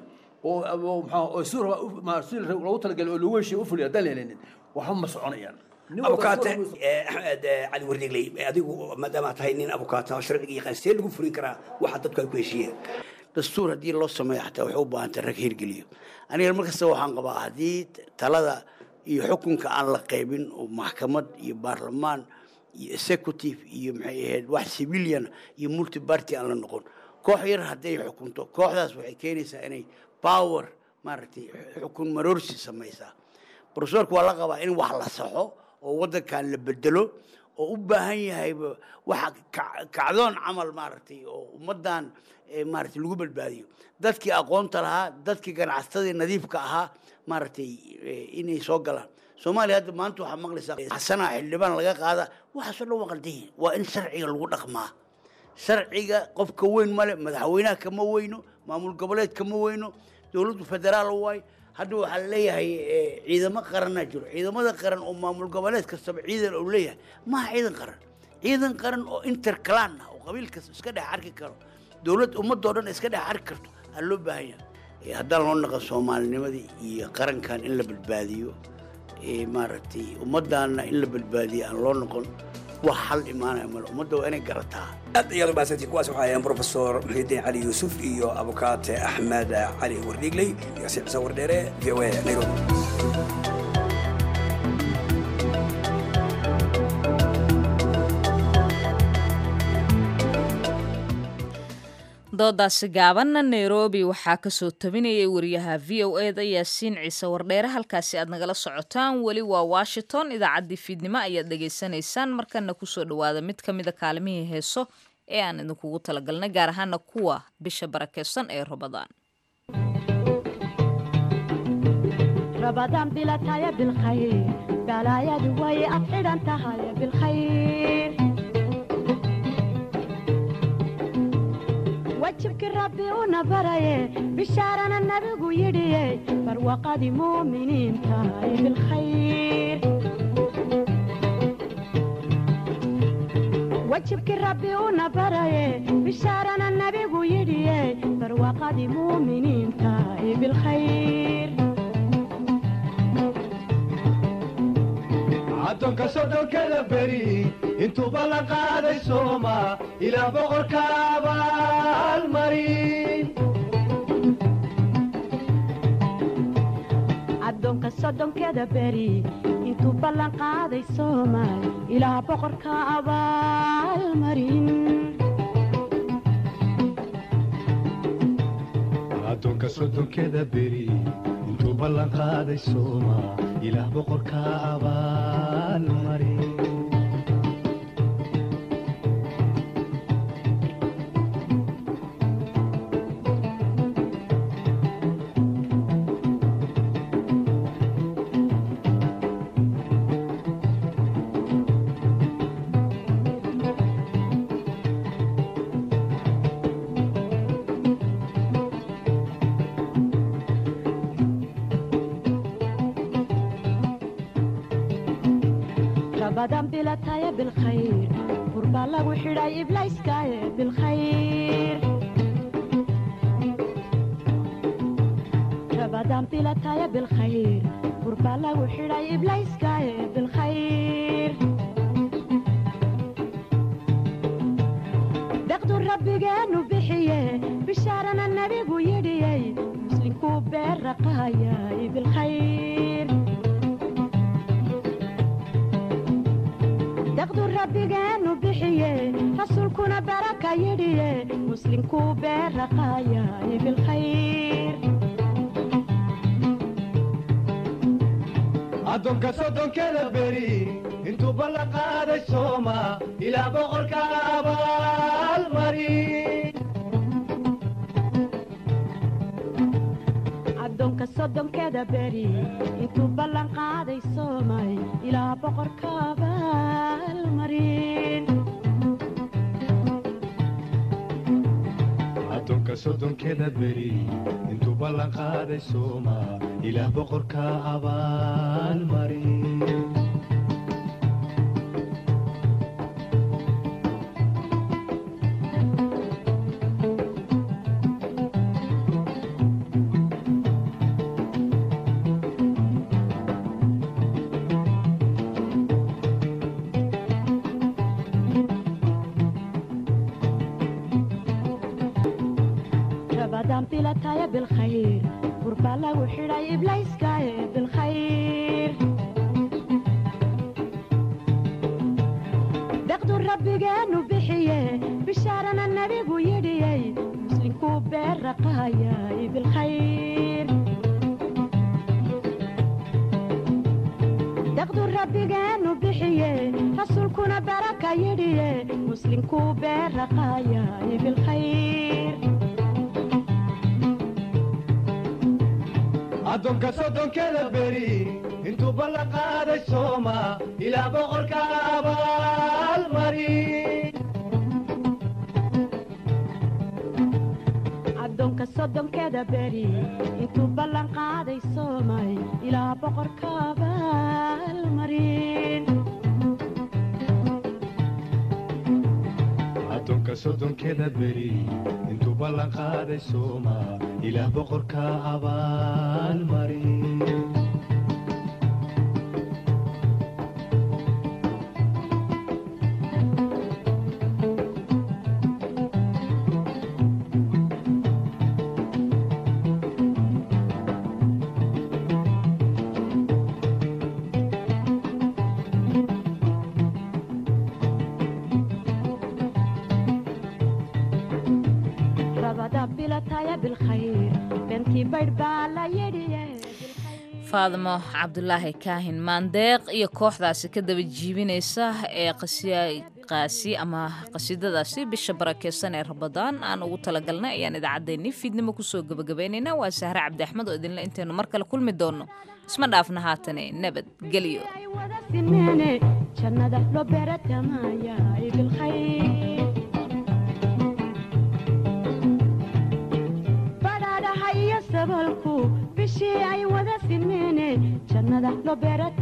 oo maxaa oo si si loogu talagalay oo lagu heshiya u fuliya haddaan la helinin waxba ma soconayaan abukaate axmed cali wardigley adigu maadaama tahay nin abukaata sharciga yaqaan see lagu fulin karaa waxa dadku ay ku heshiiyeen dastuur haddii loo sameeyo xataa waxay u baahantay rag hirgeliyo aniga markasta waxaan qabaa haddii talada iyo xukunka aan la qaybin oo maxkamad iyo baarlamaan iyo executive iyo maxay ahayd wax civilian iyo multiparty aan la noqon koox yar hadday xukunto kooxdaas waxay keenaysaa inay power maaragtay xukun maroorsi samaysaa profesorka waa la qabaa in wax la saxo oo waddankan la bedelo oo u baahan yahayba waxa kacdoon camal maaragtay oo ummaddan maaragtay lagu badbaadiyo dadkii aqoonta lahaa dadkii ganacsatadii nadiifka ahaa maaragtay inay soo galaan soomaaliya hadda maanta waxaa maqlaysaa xasanaa xildhibaan laga qaada waxaasoo dhan waa qaldayin waa in sharciga lagu dhaqmaa sharciga qofka weyn male madaxweynaha kama weyno maamul goboleed kama weyno dowladdu federaal waay hadda waxaa laleeyahay ciidamo qaranaa jiro ciidamada qaran oo maamul goboleed kastaba ciidan uu leeyahay maaha ciidan qaran ciidan qaran oo interclan ah oo qabiil kasta iska dhex arki karo dowlad ummadoo dhan iska dhex arki karto aa loo baahan yahay haddaan loo naqan soomaalinimadii iyo qarankan in la badbaadiyo maaragtay ummaddaana in la badbaadiyo aan loo noqon wax hal imaanaya male ummadda waa inay garataa aad ayaad u mahadsantiin kuwaas waxaa ahayn profesor muxiidiin cali yuusuf iyo abukaate axmed cali wardhiigley iyo si xuseen wardheere v o a nairobi doodaasi gaabanna nairobi waxaa kasoo tabinayay wariyaha v o eda yaasiin ciise wardheere halkaasi aad nagala socotaan weli waa washington idaacaddii fiidnimo ayaad dhegaysanaysaan markana kusoo dhawaada mid ka mida kaalimihii heeso ee aan idinkugu talagalnay gaar ahaana kuwa bisha barakeysan ee rabadaan رمضان بلا تايا بالخير بلا يا دواي أفعل أنت هاي بالخير وجهك ربي ونبري بشارنا النبي يدي فروقة مؤمنين تاي بالخير وجهك ربي ونبري بشارنا النبي يدي فروقة مؤمنين تاي بالخير addoonka soddonkada beri intuu ballan qaaday sooma ilaa boqorka abaalmarin addoonka soddonkeeda beri intuu ballan qaaday soomaal ilaa boqorka abaalmarin addoonka soddonkeda beri intuu ballan qaaday sooma ilaah boqorka abaalmarin رمضان بلا تايا بالخير قربا لو حراي إبلايس كايا بالخير رمضان بلا تايا بالخير قربا لو حراي إبلايس كايا بالخير دقدو ربي جانو بحيه بشارنا النبي ويدي مسلم كوبير رقايا بالخير daqdu rabbigeenu bixiye rasuulkuna baraka yidhiye muslimkuu beeraqaayay bilkhayr addoonka soddonkeda beri intuu ballan qaaday sooma ilaa boqorka abaalmarin addoonka soddonkeeda beri intuu ballan qaaday soomay ilaa boqorka abaalmarin addoonka soddonkeda beri intuu ballan qaaday sooma ilaah boqorka abaalmarin رمضان بلا تايا بالخير قربا لو حراي إبلايس كايا بالخير دقدو ربي جانو بحيه بشارنا النبي ويدي مسلم كوبير رقايا بالخير daqdu rabbigeenu bixiye rasuulkuna baraka yidhiye muslimkuu beeraqaayay bilkhayr addoonka soddonkeda beri intuu ballan qaaday sooma ilaa boqorka abaalmarin addoonka soddonkeeda beri intuu ballan qaaday soomay ilaa boqorka abaalmarin addoonka soddonkeda beri intuu ballan qaaday sooma ilaah boqorka abaalmarin baydh baa la yidhiye faadimo cabdulaahi kaahin maandeeq iyo kooxdaasi ka daba jiibinaysa ee qasiqaasi ama qasiidadaasi bisha barakeysan ee rabadaan aan ugu talagalnay ayaan idaacaddeenii fiidnimo kusoo gebagabaynaynaa waa sahre cabdi axmed oo idinle intaynu mar kale kulmi doonno isma dhaafna haatane nabadgelyo sinmeene jannada loo beeratamaayaay bilkhayr badhaadhaha iyo sabalku bishii ay wada sinmeene jannada loo beera